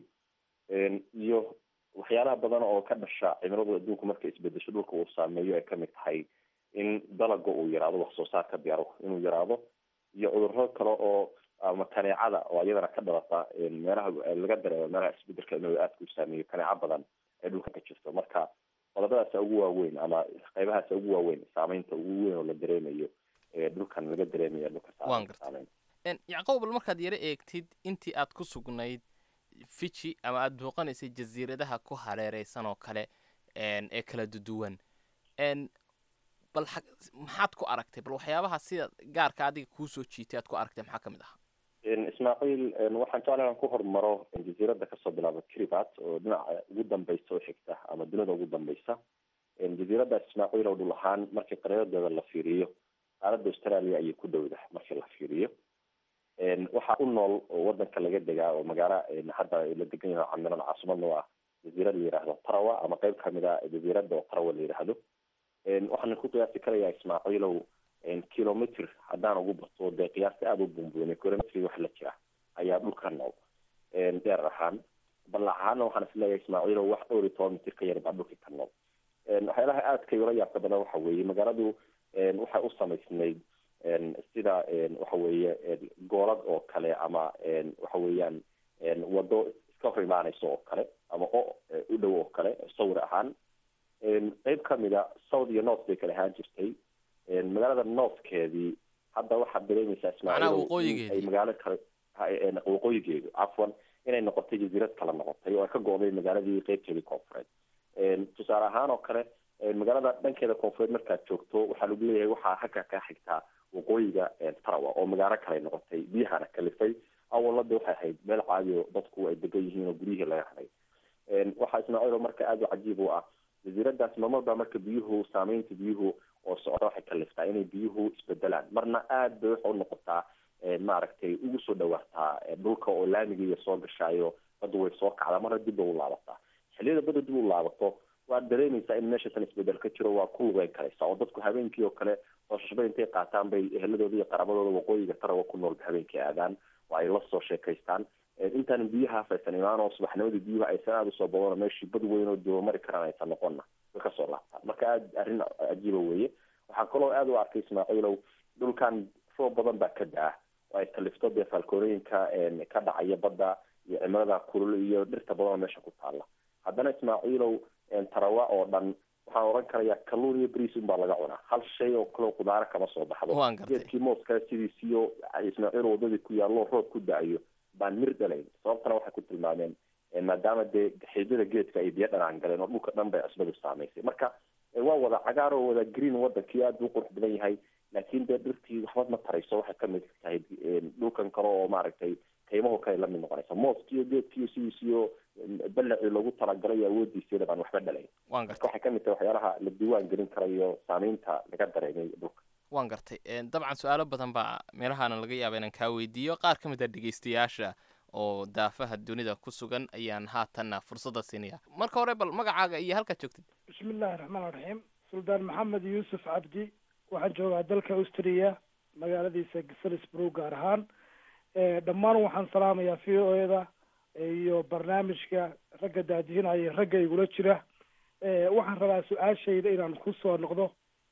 [SPEAKER 14] iyo waxyaalaha badan oo ka dhasha cimiladu adduunku markay isbedesho dhulka uu saameeyo ay kamid tahay in dalaga uu yaraado wax soo saarka beero inuu yaraado iyo cudurro kale oo ama kaneecada oo iyadana ka dhalata meelaha laga dareemo meelaha isbedelka cimiladu aadka u saameeyo kaneeco badan ay dhulka ka jirto marka qodobadaasa ugu waaweyn ama qaybahaasa ugu waaweyn saameynta ugu weyn oo la dareemayo dhulkan laga dareemayo dhulka saameyn
[SPEAKER 13] yacquub bal markaad yaro eegtid intii aad ku sugnayd fiji ama aada booqanaysay jasiiradaha ku hareereysan oo kale ee kala duduwan bal maxaad ku aragtay bal waxyaabaha sida gaarka adiga kuusoo jiitay aad ku aragtay maxaa ka mid ahaa
[SPEAKER 14] ismaaciil waxaan jeclay inaan ku hormaro jasiiradda kasoo bilaaba kiribat oo dhinaca ugu dambeysa oo xigta ama dunida ugu dambeysa jasiiraddaas ismaaciil oo dhul ahaan markii qariiradeeda la fiiriyo qaaradda australia ayay ku dhowdah markii la fiiriyo waxaa u nool oo wadanka laga degaa oo magaalo hadda la degan yahay camiran caasimadna waa jasiirad la yihahdo tarawa ama qeyb kamid a jasiiradda oo tarawa la yihahdo waxaan ku qiyaasi karayaa ismaaciilow kilometr haddaan ugu bato dee qiyaasta aada u bumbuunay kilometri wax la jira ayaa dhulka nool dheer ahaan ballac ahaana waxaan isleeyahay ismaaciilow wax dhowr iyo toban mitir ka yar baa dhulka ka nool waxyaalaha aadka ula yaabka badan waxa weeye magaaladu waxay u samaysnayd sida waxa weeye goolad oo kale ama waxa weeyaan wado iska hor imaaneyso oo kale ama o u dhow oo kale sawir ahaan qeyb kamida south iyo north bay kala ahaan jirtay magaalada northkeedii hadda waxaad dareemaysaa ismaaciil ay magaalo kale waqooyigeedu cafwan inay noqotay jasiirad kala noqotay oo ay ka go-day magaaladii qeybteedii koonfureed tusaale ahaan oo kale magaalada dhankeeda koonfureed markaad joogto waxaa lagu leeyahay waxaa halka ka xigtaa waqooyiga tarawa oo magaalo kale noqotay biyahana kalifay awalada waxay ahayd meel caadi oo dadku ay degan yihiin oo guryihii laga haday waxaa ismaaciilo marka aada u cajiib u ah jasiiradaas marmarba marka biyuhu saameynta biyuhu oo socda waxay kaliftaa inay biyuhu isbedelaan marna aada bay waxa u noqotaa maaragtay ugu soo dhawaataa dhulka oo laamigiiya soo gashaayo badda way soo kacdaa marna dib bay u laabataa xilliyada badda dib u laabato waad dareemaysaa in meeshatan isbedel ka jiro waa ku lugeyn karaysa oo dadku habeenkii oo kale soosashba intay qaataan bay eheladooda iyo qaraabadooda waqooyiga tarawa ku noolba habeenkii aadaan oo ay la soo sheekaystaan intaan biyahaas aysan imaan oo subaxnimadii biyuhu aysan aada usoo badano meeshii bad weyn oo duba mari karaan aysan noqonna way kasoo laabtaan marka aada arrin cajiiba weeye waxaa kaloo aada u arkay ismaaciilow dhulkan roob badan baa ka da-a oo ay kalifto dee faalkoorooyinka ka dhacaya badda iyo cimilada kulul iyo dhirta badan oo meesha ku taalla haddana ismaaciilow tarawa oo dhan waxaan oran karayaa kalluun iyo bris unbaa laga cunaa hal shay oo kaleo kudaaro kama soo baxdo geedkii mooska sidiisiyo ismaaciil wadadii ku yaallo roob ku da-ayo baan mir dhalayn sababtana waxay ku tilmaameen maadaama dee xiidada geedka ay biyo dhanaan galeen oo dhulka dhan bay cusbadu saamaysay marka waa wada cagaar oo wada green wadankii aada u qurux badan yahay laakiin dee dhirtii waxba ma tarayso waxay kamid tahay dhulkan kale oo maaragtay qiimahu kale lamid noqonaysa mooskiyo geedkiyo sidiisiyo balacii loogu talagalay awoodiisiyada baan waxba dhalayn marka waxay kamid tahay waxyaalaha la diiwaan gelin karayo saameynta laga dareemay dhulka
[SPEAKER 13] waan gartay dabcan su-aalo badan baa meelahaana laga yaaba inaan kaa weydiiyo qaar ka mid a dhegeystayaasha oo daafaha dunida ku sugan ayaan haatanna fursadda siinaya marka hore bal magacaaga iyo halkaad joogtid
[SPEAKER 15] bismi illaahi raxmaan raxiim suldaan maxamed yuusuf cabdi waxaan joogaa dalka austriya magaaladiisa salisbrow gaar ahaan dhammaan waxaan salaamayaa v o eda iyo barnaamijka ragga daadihinaya ragga igula jira waxaan rabaa su-aashayda inaan kusoo noqdo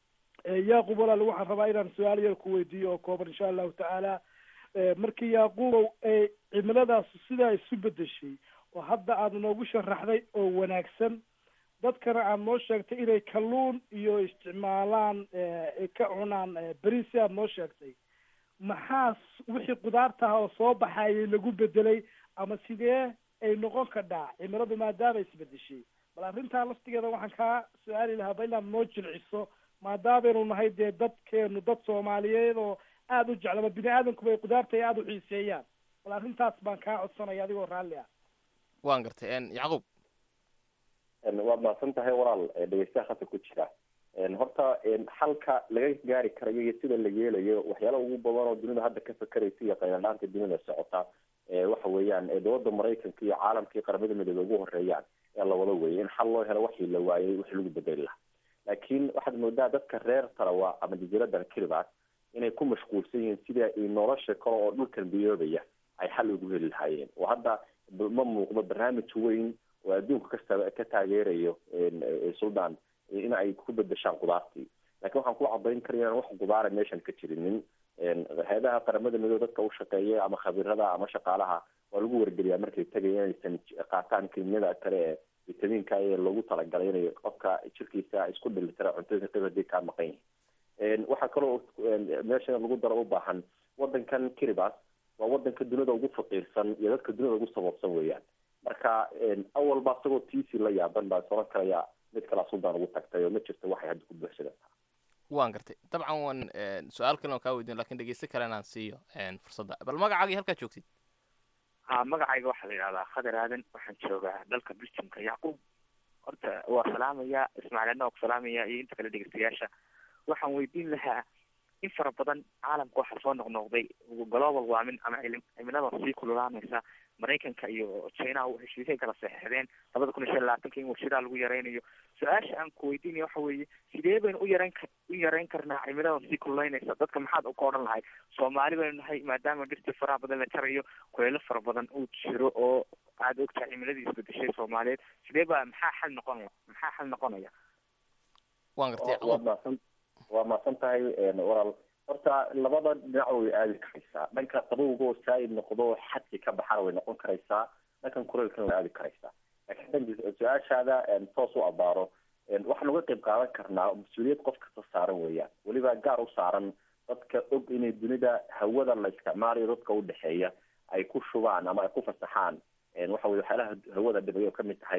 [SPEAKER 15] yaaqub walaal waxaan rabaa inaan su-aal yar ku weydiiyo oo kooban insha allahu tacaala markii yaaquubow cimiladaas sidaa isu bedeshay oo hadda aada noogu sharaxday oo wanaagsan dadkana aada noo sheegtay inay kalluun iyo isticmaalaan ka cunaan beri si aada noo sheegtay maxaa wixii kudaartaha oo soo baxayay lagu bedelay ama sidee ay noqon kadhaa cimiladu maadaama isbedeshay bal arrintaa laftigeeda waxaan kaa su-aali lahaa ba inaad noo jilciso maadaameynu nahay dee dadkeenu dad soomaaliyeed oo aada u jeclaba bini aadamkuba ay kudaarta ay aada u xiiseeyaan bal arrintaas baan kaa codsanaya adigoo raalli ah
[SPEAKER 13] waan gartay yacquub
[SPEAKER 14] waad mahadsan tahay walaal dhegeystaha khasa ku jira horta xalka laga gaari karayo iyo sida la yeelayo waxyaala ugu badan oo dunida hadda ka fakeraysa iyo qayladhaanta dunida socota waxa weeyaan dowladda maraykanka iyo caalamka iyo qaramada midoobe ugu horeeyaan ee lawada weeyay in xal loo helo waxii la waayay wixii lagu bedeli lahaa laakiin waxaad moodaa dadka reer tarawa ama jasiiradan kiribas inay ku mashquulsan yihiin sida nolosha kale oo dhulkan biyoobaya ay xal ugu heli lahaayeen oo hadda ma muuqdo barnaamij weyn oo adduunka kasta ka taageerayo suldaan in ay ku bedeshaan kudaartii lakin waxaan ku cadayn karaya inaan wax kudaara meeshan ka jirinin hay-adaha qaramada midoobe dadka u shaqeeya ama khabirada ama shaqaalaha waa lagu wargeliyaa markay tegaya inaysan qaataan kemiyada kale ee vitamiinka ee loogu talagalay inay qofka jirkiisa isku dhilitira cuntada qib hadii kaa maqan yihin waxaa kaloo meesha lagu daro u baahan wadankan kiribas waa wadanka dunida ugu faqiirsan iyo dadka dunida ugu saboobsan weeyaan marka awalba isagoo tiisi la yaaban baa soran karaya mid kalaa suldaan ugu tagtay oo ma jirto waxay hadda ku buuxsadata
[SPEAKER 13] waan gartay dabcan waan su-aal kalen oo kaa weydiin lakin dhegeyste kale inaan siiyo fursadda bal magacaagii halkaad joogtid
[SPEAKER 16] ha magacayga waxaa la yidhahdaa khadar aadan waxaan joogaa dalka belgiumka yacquub horta waa salaamaya ismaaciilna waa ku salaamaya iyo inta kale dhegeystayaasha waxaan weydiin lahaa in fara badan caalamka waxaa soo noqnoqday global warming ama cimilada sii kululaanaysa maraykanka iyo china heshiisay kala saxeixdeen labada kun iyo shan labaatanka in warshadaa lagu yareynayo su-aasha aan ku weydiinaya waxa weeye sidee baynu u yareyn ka u yareyn karnaa cimilada sii kululaynaysa dadka maxaad ka odhan lahay soomaali baynu nahay maadaama dhirta faraha badan la jarayo kuleelo fara badan uu jiro oo aada ogtahay cimiladii isbedeshay soomaaliyeed sidee baa maxaa xal noqonaya maxaa xal noqonaya
[SPEAKER 13] waan gartay
[SPEAKER 14] waa maasan waa maasan tahay walaal horta labada dhinac way aadi karaysaa dhanka qabowga oo saa-id noqdo xadki ka baxana way noqon karaysaa dhankan kuleelkana way aadi karaysaa laakiin dan su-aashaada toos u abaaro waxaan uga qayb qaadan karnaa mas-uuliyad qof kasta saaran weeyaan weliba gaar u saaran dadka og inay dunida hawada la isticmaalayo dadka udhexeeya ay ku shubaan ama ay ku fasaxaan waxa weye waxyaalaha hawada dhibay oo kamid tahay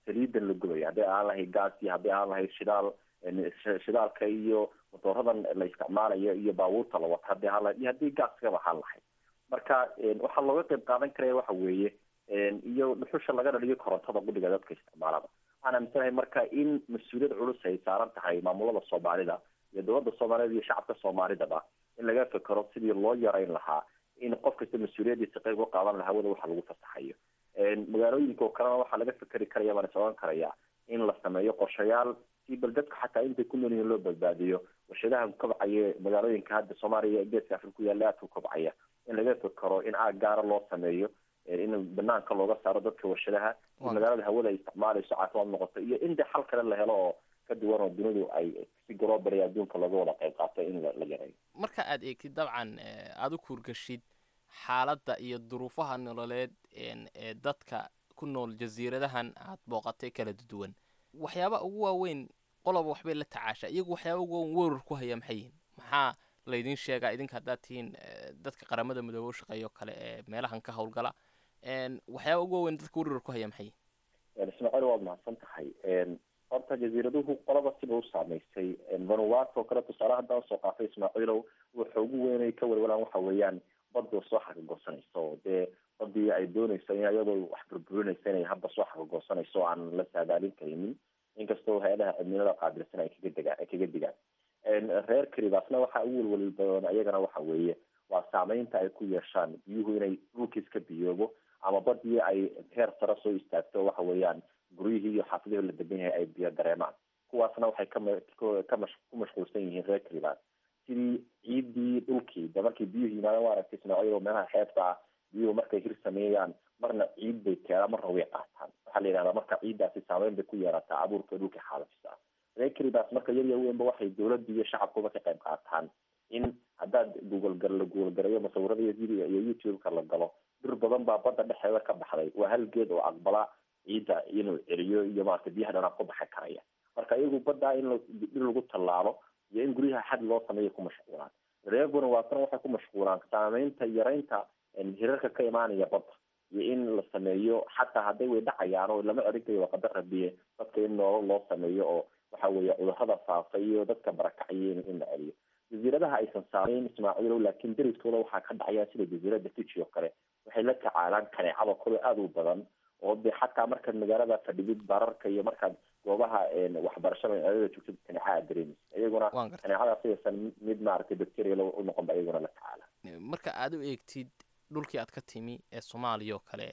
[SPEAKER 14] saliidan la gubaya hadday ahaan lahayd gaaskii hadday ahaan lahayd shidaal shidaalka iyo motooradan la isticmaalayo iyo baabuurta la wata hadday ahaan lahayd iyo haddii gaaskaba ahaan lahayd marka waxaa looga qayb qaadan karaya waxa weeye iyo dhuxusha laga dhaliyo korontada gudhiga dadka isticmaalada waxaan aaminsanahay marka in mas-uuliyad culus ay saaran tahay maamulada soomaalida iyo dowladda soomaalida iyo shacabka soomaalidaba in laga fekero sidii loo yarayn lahaa in qof kasta mas-uuliyadiisa qayb u qaadan lahaa wada waxa lagu fasaxayo magaalooyinka oo kalena waxaa laga fekeri karaya baan is oran karaya in la sameeyo qorshayaal si bal dadka xataa intay ku nool yihiin loo badbaadiyo warshadaha kobcaya magaalooyinka hadda soomaaliya geeska afrika ku yaalla aadka kobcaya in laga fekero in aag gaara loo sameeyo in banaanka looga saaro dadka warshadaha in magaalada hawada ay isticmaalayso caafimaad noqoto iyo in de xal kale la helo oo ka duwan oo dunidu ay si global adduunka looga wada qayb qaato in la yareeyo
[SPEAKER 13] marka aad eegtid dabcan aada u kuurgashid xaaladda iyo duruufaha nololeed ee dadka ku nool jasiiradahan aad booqatay kala duwan waxyaaba ugu waaweyn qoloba waxbay la tacaashaa iyagu waxyaaba ugu waaweyn weerar ku haya maxay yihin maxaa laydin sheegaa idinka haddaad tihiin dadka qaramada midoobe u shaqeeyo kale ee meelahan ka howlgala waxyaaba ugu waaweyn dadka weerar ku haya maxay
[SPEAKER 14] yihin ismaaciil waad mahadsan tahay horta jasiiraduhu qolaba siba u saameysay vanuatu oo kale tusaale haddaan soo qaatay ismaaciilow waxa ugu weynay ka welwalaan waxa weeyaan badda soo xagagoosanayso oo dee badii ay doonayso in iyadoo wax burburinaysa inay hadda soo xagagoosanayso o aan la saadaalin karinin inkastoo hay-adaha cimilada qaabilsan ay kaga degaan ay kaga digaan reer karibaasna waxa ugu welweli badan iyagana waxa weeye waa saameynta ay ku yeeshaan biyuhu inay dhulkiis ka biyoobo ama badii ay heer sare soo istaagto waxa weeyaan guryihii iyo xaafidihii la degan yahay ay biyo dareemaan kuwaasna waxay kama ka mash ku mashquulsan yihiin reer karibaas sidii ciidii dhulkii de markii biyuhu yimaadaan waa aragtay ismaaciil meelaha xeebta ah biyuhu markay hir sameeyaan marna ciid bay keenaan marna way qaataan waxaa la yidhahdaa marka ciiddaasi saameyn bay ku yeerataa abuurka dhulka xaalafisa ah reer karibaas marka yar yar weynba waxay dowladda iyo shacabkuba ka qayb qaataan in haddaad google gar la google garayo musawirada iyo video iyo youtube-ka la galo dhir badan baa badda dhexeeda ka baxday waa hal geed oo aqbala ciidda inuu celiyo iyo maarata biyaha dhanaa ku baxi karaya marka iyagu baddaa in dhir lagu tallaalo iyo in guryaha xad loo sameeyo ku mashquulaan reer vanuatuna waxay ku mashquulaan saameynta yaraynta hirarka ka imaanaya badda iyo in la sameeyo xataa hadday way dhacayaan oo lama erikayo waa qadar rabiye dadka in noolo loo sameeyo oo waxa weeye cudurrada faafa iyo dadka barakacaya in la celiyo jasiiradaha aysan saameyn ismaaciilow laakiin deriskooda waxaa ka dhacaya sida jasiirada fiji oo kale waxay la tacaalaan kaneecada kole aada u badan oo de xataa markaad magaalada fadhidid bararka iyo markaad goobaha waxbarashada magaalada joogtid kaneeca aad dareemaysa iyaguna kaneecadaas aysan mid maaragtay bacteria u noqon ba iyaguna la tacaala
[SPEAKER 13] marka aad u eegtid dhulkii aad ka timi ee soomaaliya oo kale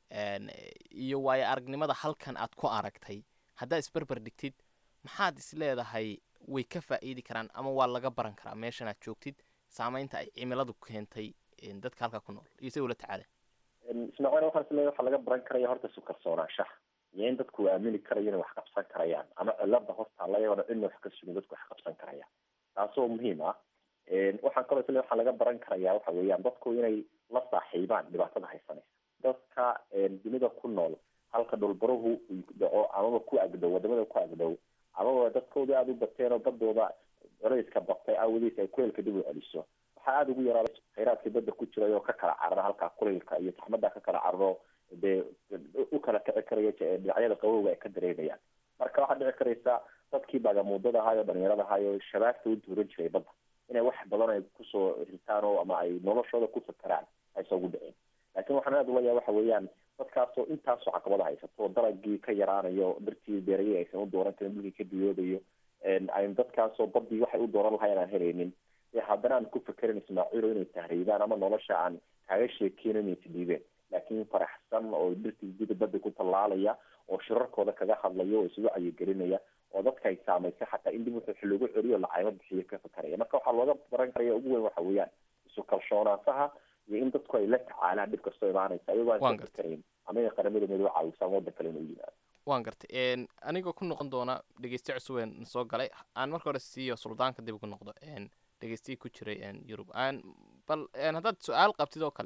[SPEAKER 13] iyo waayo aragnimada halkan aad ku aragtay haddaad isberber dhigtid maxaad is leedahay way ka faa'iidi karaan ama waa laga baran karaa meeshan aad joogtid saameynta ay cimiladu keentay dadka halkaa ku nool iyo say ula tacaala
[SPEAKER 14] ismaaciil waxaan isleeyahay waxaa laga baran karaya horta isu kalsoonaanshaha iyo in dadku aamini karayo inay wax qabsan karayaan ama cilada hortaalla iyagona cidna wax ka sugin dadku wax qabsan karayaan taasoo muhiim ah waxaan kaloo isleeyahay waxaa laga baran karaya waxa weeyaan dadku inay la saaxiibaan dhibaatada haysanaysa dadka dunida ku nool halka dhulbaruhu dhaco amaba ku agdhow wadamada ku agdhow amaba dadkooda aada u bateen oo badooda culayska batay awadiis ay kuleylka dib u celiso waxaa aada ugu yaraaday khayraadkii badda ku jiray oo ka kala carara halkaa kuleylka iyo taxmada ka kala cararo dee u kala kici karaya dhinacyada qabowga ay ka dareemayaan marka waxaa dhici karaysa dadkii baagamuudada ahaay oo dhalinyarada ahaay oo shabaagta u duuran jiray badda inay wax badan ay kusoo ritaan oo ama ay noloshooda ku fakaraan aysa ugu dhicin laakiin waxaan aada ula yaaba waxa weeyaan dadkaasoo intaasoo caqabada haysato dalagii ka yaraanayo dartii beerayay aysan u dooran karin dhulkii ka biyoobayo an dadkaasoo badii waxay u dooran lahayn aan helaynin haddana aan ku fekerin ismaaciilo inay tahriibaan ama nolosha aan kaaga sheekeyn inay isdhiibeen laakiin faraxsan oo dhirtii guda badda ku tallaalaya oo shirarkooda kaga hadlaya oo isugu cayigelinaya oo dadka ay saamaysay xataa in dib wuxuu loogu celiyo lacaymo bixiyo ka fekeraya marka waxaa looga baran karaya ugu weyn waxa weeyaan isu kalshoonaanshaha iyo in dadku ay la tacaalaan dhib kastoo imaanaysa iyagoo aan ka fekerayn ama inay qaramada midoobe caawisaan waddan kale inuu yimaado
[SPEAKER 13] waan gartay anigoo ku noqon doona dhegeyste cusubeen soo galay aan marka hore siiyo suldaanka dib ugu noqdo dhegeystihii ku jiray yurub bal haddaad su-aal qabtid oo kale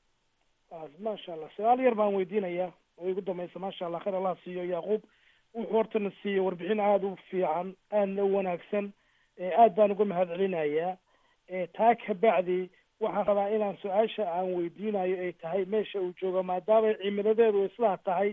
[SPEAKER 15] maasha allah su-aal yar baan weydiinayaa oo igu dambaysa maasha allah khayr allah siiyo yacquub wuxuu hortana siiyey warbixin aada u fiican aadna u wanaagsan aad baan uga mahad celinayaa taa kabacdi waxaan rabaa inaan su-aasha aan weydiinayo ay tahay meesha uu joogo maadaama cimiladeedu islaa tahay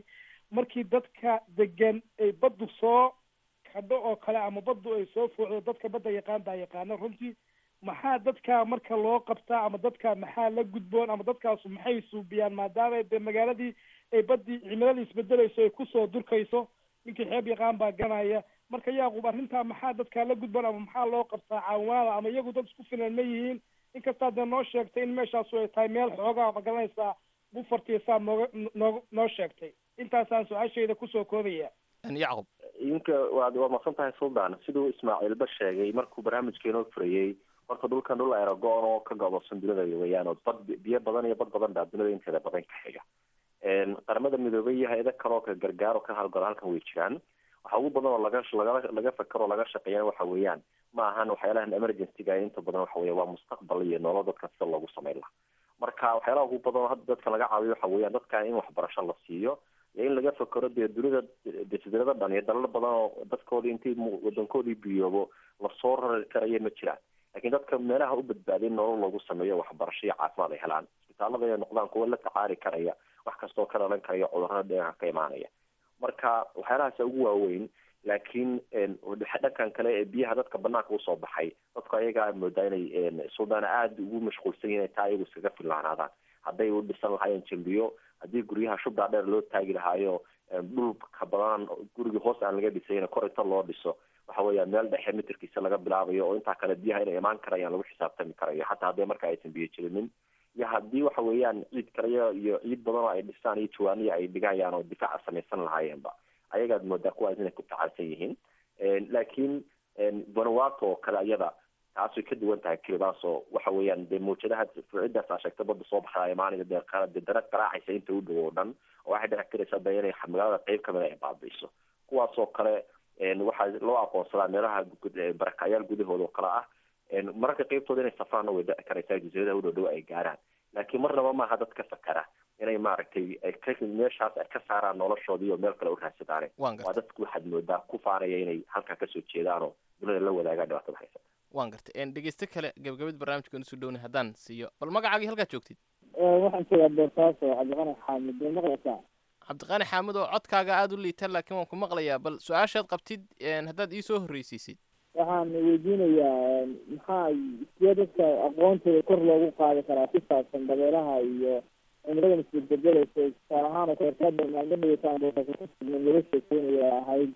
[SPEAKER 15] markii dadka degan ay baddu soo kadho oo kale ama baddu ay soo fuucdo dadka badda yaqaan baa yaqaana runtii maxaa dadka marka loo qabtaa ama dadka maxaa la gudboon ama dadkaasu maxay suubiyaan maadaama de magaaladii ay baddii cimiladii isbedelayso ay kusoo durkayso ninkii xeeb yaqaan baa ganaya marka yaaqub arrintaa maxaa dadkaa la gudboon ama maxaa loo qabtaa caawinaada ama iyagu dad isku filan ma yihiin inkastaa dee noo sheegtay in meeshaasu ay tahay meel xoogaa ma garanaysaa bufartiisaa nooga noo noo sheegtay intaasaan su-aashayda kusoo koobaya
[SPEAKER 13] yacqub
[SPEAKER 14] idinka waad waa maqsan tahay suldaan siduu ismaaciilba sheegay markuu barnaamijkeenoo furayey horta dhulkan dhul aerogoon oo ka go'doosan dunida weeyaan oo bad biyo badan iyo bad badan baa dunida inteeda badan ka xiga qaramada midoobay iyo hay-ado kale oo ka gargaar oo ka halgalo halkan way jiraan waxa ugu badan oo laga laga laga fakaro oo laga shaqeeyana waxa weeyaan ma ahan waxyaalahan emergencyga inta badan waxa weya waa mustaqbal iyo nolol dadka sida loogu sameyn laha marka waxyaalaha ugu badan oo hadda dadka laga caawiyo waxa weeyaan dadka in waxbarasho la siiyo iyo in laga fakero dee dunida desiderada dhan iyo dalal badan oo dadkoodii intii wadankoodii biyoobo lasoo rari karayo ma jiraan lakin dadka meelaha u badbaaday nolol loogu sameeyo waxbarasho iyo caafimaad ay helaan isbitaalada ay noqdaan kuwa la tacaari karaya wax kastoo ka dhalan karaya cudurada dhinaca ka imaanaya marka waxyaalahaas ugu waaweyn laakiin dhankan kale ee biyaha dadka banaanka usoo baxay dadku ayagaa moodaa inay suldana aada ugu mashquulsan yihin taa ayagu iskaga fillaanaadaan hadday u dhisan lahaayeen jambiyo haddii guryaha shubdaa dheer loo taagi lahaayo dhulka badan gurigii hoos aan laga dhisayn kor inta loo dhiso waxa weeya meel dhexe mitirkiisa laga bilaabayo oo intaa kale biyaha inay imaan karayaan lagu xisaabtami karayo xataa haddii marka aysan biyo jirinin iyo haddii waxa weeyaan ciid kaleyo iyo ciid badan oo ay dhisaan iyo jawaaniya ay dhigayaan oo difaaca samaysan lahaayeenba ayagaad moodaa kuwaas inay ku tacalsan yihiin laakiin vanuato oo kale iyada taas way ka duwan tahay kelibaas oo waxa weeyaan dee mawjadaha fuucidaas aa sheegta badda soo baxda imaanaya dee dee dara qaraacaysa inta u dhow oo dhan oo waxay dhici karaysaa de inay magaalada qeyb kamida ay baabi'iso kuwaas oo kale waxaa loo aqoonsadaa meelaha barakacyaal gudahooda oo kale ah mararka qeybtooda inay safraanna way dhici karaysaa jasiiradaha u dhow dhow ay gaaraan laakiin marnaba maaha dad ka fakara inay maaragtay meeshaas ay ka saaraan noloshoodii oo meel kale u raadsadaane waa dadku waxaad moodaa ku faanaya inay halkaa kasoo jeedaan oo dunida la wadaagaan dhibaatada haysa
[SPEAKER 13] waan gartay dhegeyste kale gabagabada barnaamijka nusu dhowna haddaan siiyo bal magacaagii halkaad joogtid
[SPEAKER 17] waxaan joogaa boosaaso cabdiqani xaamid way maqlaysaa
[SPEAKER 13] cabdiqani xaamid oo codkaaga aada u liita laakiin waan ku maqlayaa bal su-aashaad qabtid haddaad iisoo horreysiisid
[SPEAKER 17] waxaan weydiinayaa maxaa sidee dadka aqoontooda kor loogu qaadi karaa ku saabsan dabeeraha iyo cimridan isbedbedelaysa tusaale ahaan oo kaleertaada maalmo dhaweysaan boosaaso ku sugnan laga sheekeynaya ahayd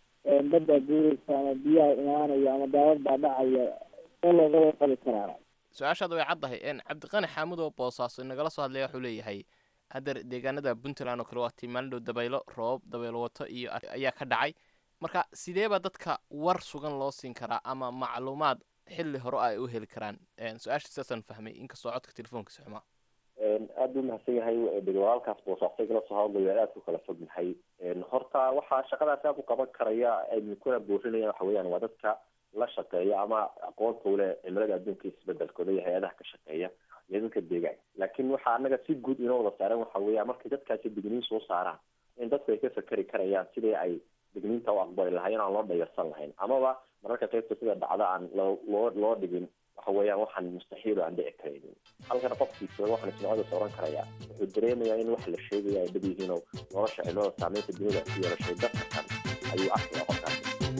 [SPEAKER 17] badda guuraysa ama biyaha imaanaya ama daawad baa dhacaya see looga warqabi karaa
[SPEAKER 13] su-aashaada way caddahay cabdiqani xaamud oo boosaaso inagala soo hadlaya wuxuu leeyahay hadda deegaanada puntland oo kale waa tii maalin dhow dabaylo roob dabaylo wato iyo ayaa ka dhacay marka sideeba dadka war sugan loo siin karaa ama macluumaad xilli hore ay u heli karaan su-aasha sidaasaan fahmay inkastoo codka telefoonkiisa xumaa
[SPEAKER 14] aada buu mahadsan yahay walaalkaas boosaasay kala soo hadlayo aada ku kala fog yahay horta waxaa shaqadaas aada u qaban karaya aynu kuna boorinaya waxa weeyaan waa dadka la shaqeeya ama aqoonta ule cimilada adduunka isbedelkooda iyo hay-adaha ka shaqeeya iyo dadka deegaanka laakiin waxaa anaga si guud inoo wada saaran waxa weeya markay dadkaasi digniin soo saaraan in dadku ay ka fakeri karayaan sidii ay digniinta u aqbali lahayn aan loo dhayarsan lahayn amaba mararka qaybta sida dhacda aan loo loo loo dhigin waxa weeyaan waxaan mustaxiil aan dhici karaynin halkana qofkiisa waxaan ismacadaas oran karayaa wuxuu dareemayaa in wax la sheegaya ay dhab yihiin oo nolosha cimilada saameynta dunida ku yeelashay dadka kan ayuu arkaya qofkaasi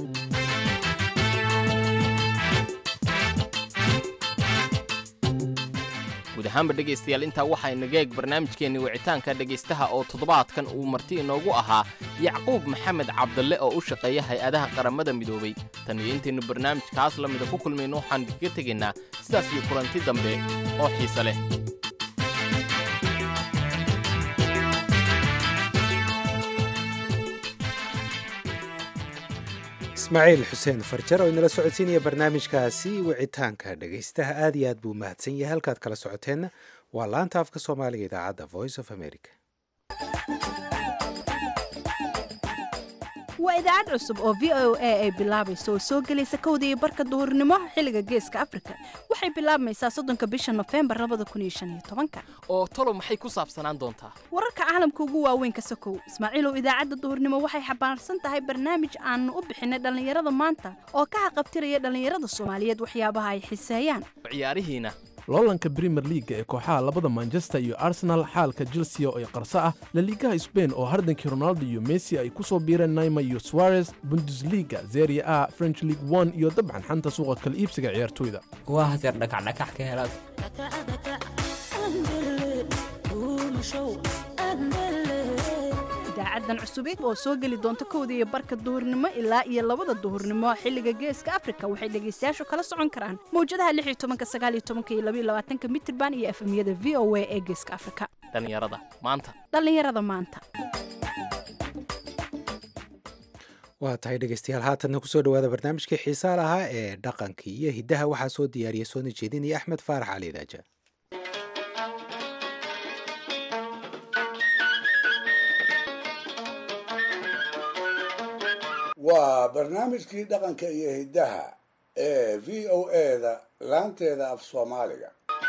[SPEAKER 13] guud ahaanba dhegaystayaal intaa waxaa inaga eeg barnaamijkeenni wicitaanka dhegaystaha oo toddobaadkan uu marti inoogu ahaa yacquub maxamed cabdalle oo u shaqeeya hay-adaha qaramada midoobay tan iyo intaynu barnaamijkaas la mida ku kulmayno waxaan kaga tegaynaa sidaas iyo kulanti dambe oo xiise leh
[SPEAKER 2] ismaaciil xuseen farjar oo inala socodsiinaya barnaamijkaasi wicitaanka dhegaystaha aad iyo aad buu mahadsan yahay halkaad kala socoteenna waa laanta afka soomaaliga idaacadda voice of america
[SPEAKER 18] waa idaacad cusub oo v o a ay bilaabayso oo soo gelaysa kowda iyo barka duhurnimo xilliga geeska afrika waxay bilaabmaysaa soddonka bisha nofembar labada kun iyo shan iyo tobanka
[SPEAKER 13] oo talow maxay ku saabsanaan doontaa
[SPEAKER 18] wararka caalamka ugu waaweyn ka sokow ismaaciilow idaacadda duhurnimo waxay xambaarsan tahay barnaamij aanu u bixinay dhallinyarada maanta oo ka haqabtiraya dhallinyarada soomaaliyeed waxyaabaha ay xiseeyaan
[SPEAKER 13] ciyaarihiina
[SPEAKER 19] loolanka premier leaga ee kooxaha labada manchester iyo arsenal xaalka chelsea oo ay qarso ah laliigaha sbain oo hardankii ronaldo iyo messi ay ku soo biireen naima iyo suarez bundesliga zeria a french league one iyo dabcan xanta suuqa kala iibsiga ciyaartoyda
[SPEAKER 20] waa haseer dhakacdhakax ka helaad
[SPEAKER 18] idaacadan cusubid oo soo geli doonta kowda iyo barka duhurnimo ilaa iyo labada duhurnimo xilliga geeska afrika waxay dhegaystayaashu kala socon karaan mawjadaha mitirban iyo efemyada v o a ee geeska afrika
[SPEAKER 13] dhallinyarada maanta
[SPEAKER 18] dhallinyarada maanta
[SPEAKER 2] waa tahay dhegeystayaal haatanna kusoo dhawaada barnaamijkii xiisaa lahaa ee dhaqankii iyo hiddaha waxaa soo diyaariya soona jeedinaya axmed faarax cali daaja
[SPEAKER 5] waa barnaamijkii dhaqanka iyo hiddaha ee v o eda laanteeda af soomaaliga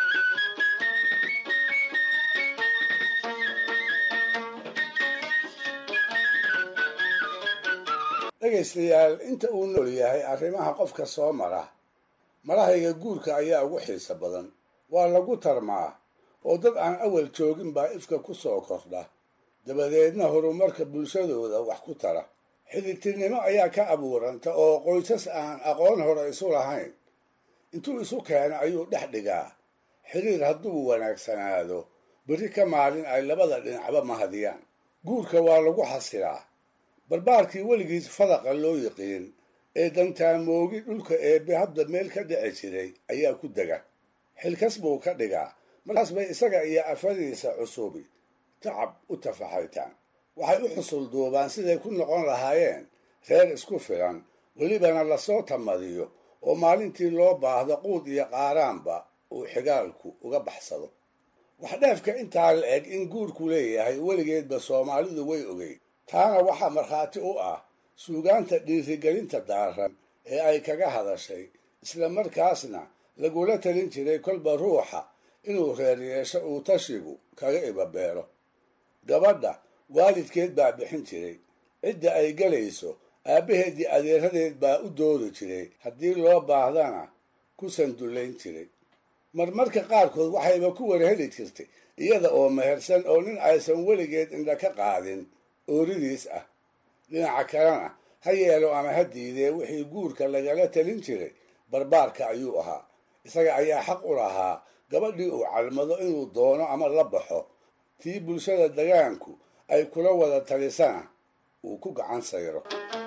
[SPEAKER 5] dhegaystayaal inta uu nool yahay arrimaha qofka soo mara marahayga guurka ayaa ugu xiiso badan waa lagu tarmaa oo dad aan awal joogin baa ifka ku soo kordha dabadeedna horumarka bulshadooda wax ku tara xidhitirnimo ayaa ka abuuranta oo qoysas aan aqoon hore isu lahayn intuu isu keeno ayuu dhex dhigaa xiriir hadduu wanaagsanaado berri ka maalin ay labada dhinacba mahadiyaan guurka waa lagu xasilaa barbaarkii weligiis fadaqa loo yiqiin ee dantaamoogii dhulka eebbe hadda meel ka dhici jiray ayaa ku dega xilkas buu ka dhigaa markaas bay isaga iyo afadiisa cusubi tacab u tafaxaytaan waxay u xusul duubaan siday ku noqon lahaayeen reer isku filan welibana lasoo tamadiyo oo maalintii loo baahdo quud iyo qaaraanba uu xigaalku uga baxsado waxdheefka intaa la eg in guurku leeyahay weligeedba soomaalidu way ogeyd taana waxaa markhaati u ah suugaanta dhiirigelinta daaran ee ay kaga hadashay isla markaasna lagula talin jiray kolba ruuxa inuu reer yeesho uu tashigu kaga ibabeelo gabadha waalidkeed baa bixin jiray cidda ay gelayso aabbaheedii adeeradeed baa u doodi jiray haddii loo baahdana ku sandullayn jiray marmarka qaarkood waxayba ku warheli jirtay iyada oo mehersan oo nin aysan weligeed indha ka qaadin ooridiis ah dhinaca kalena ha yeelo ama ha diidee wixii guurka lagala talin jiray barbaarka ayuu ahaa isaga ayaa xaq u lahaa gabadhii uu calmado inuu doono ama la baxo tii bulshada dagaanku ay kula wada talisana uu ku gacan sayro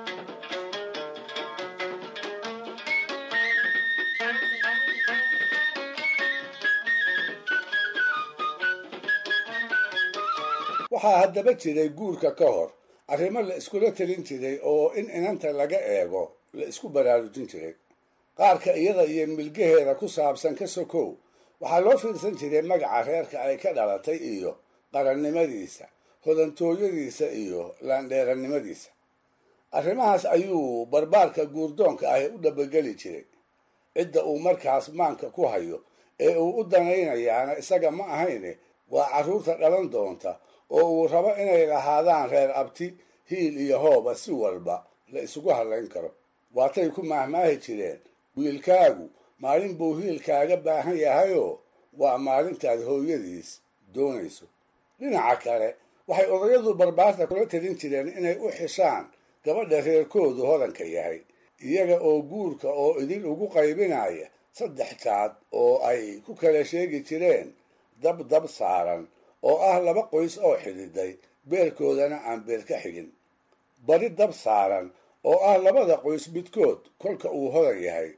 [SPEAKER 5] waxaa haddaba jiray guurka ka hor arrimo la iskula talin jiray oo in inanta laga eego la isku baraarujin jiray qaarka iyada iyo milgaheeda ku saabsan ka sokow waxaa loo fiirsan jiray magaca reerka ay ka dhalatay iyo qarannimadiisa hodantooyadiisa iyo laandheerannimadiisa arrimahaas ayuu barbaarka guurdoonka ahi u dhabageli jiray cidda uu markaas maanka ku hayo ee uu u danaynayaana isaga ma ahayne waa carruurta dhalan doonta oo uu rabo inay lahaadaan reer abti hiil iyo hooba si walba la isugu hadlayn karo waatay ku maahmaahi jireen wiilkaagu maalin buu hiilkaaga baahan yahayoo waa maalintaad hooyadiis doonayso dhinaca kale waxay odayadu barbaarta kula talin jireen inay u xishaan gabadha reerkoodu hodanka yahay iyaga oo guurka oo idin ugu qaybinaya saddex jaad oo ay ku kala sheegi jireen dab dab saaran oo ah laba qoys oo xididay beerkoodana aan beer ka xigin bari dab saaran oo ah labada qoys midkood kolka uu hodan yahay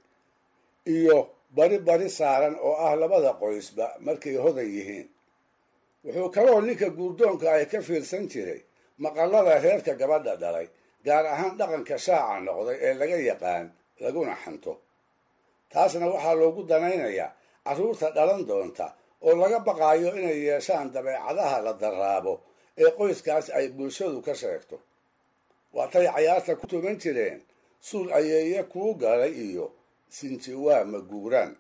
[SPEAKER 5] iyo bari bari saaran oo ah labada qoysba markay hodan yihiin wuxuu kaloo ninka guurdoonka ay ka fiirsan jiray maqallada reerka gabadha dhalay gaar ahaan dhaqanka shaaca noqday ee laga yaqaan laguna xanto taasna waxaa loogu danaynayaa carruurta dhalan doonta oo laga baqaayo inay yeeshaan dabeecadaha la daraabo ee qoyskaas ay bulshadu ka sheegto waatay cayaarta ku tuman jireen suul ayeeye kuu galay iyo sinji waa ma guuraan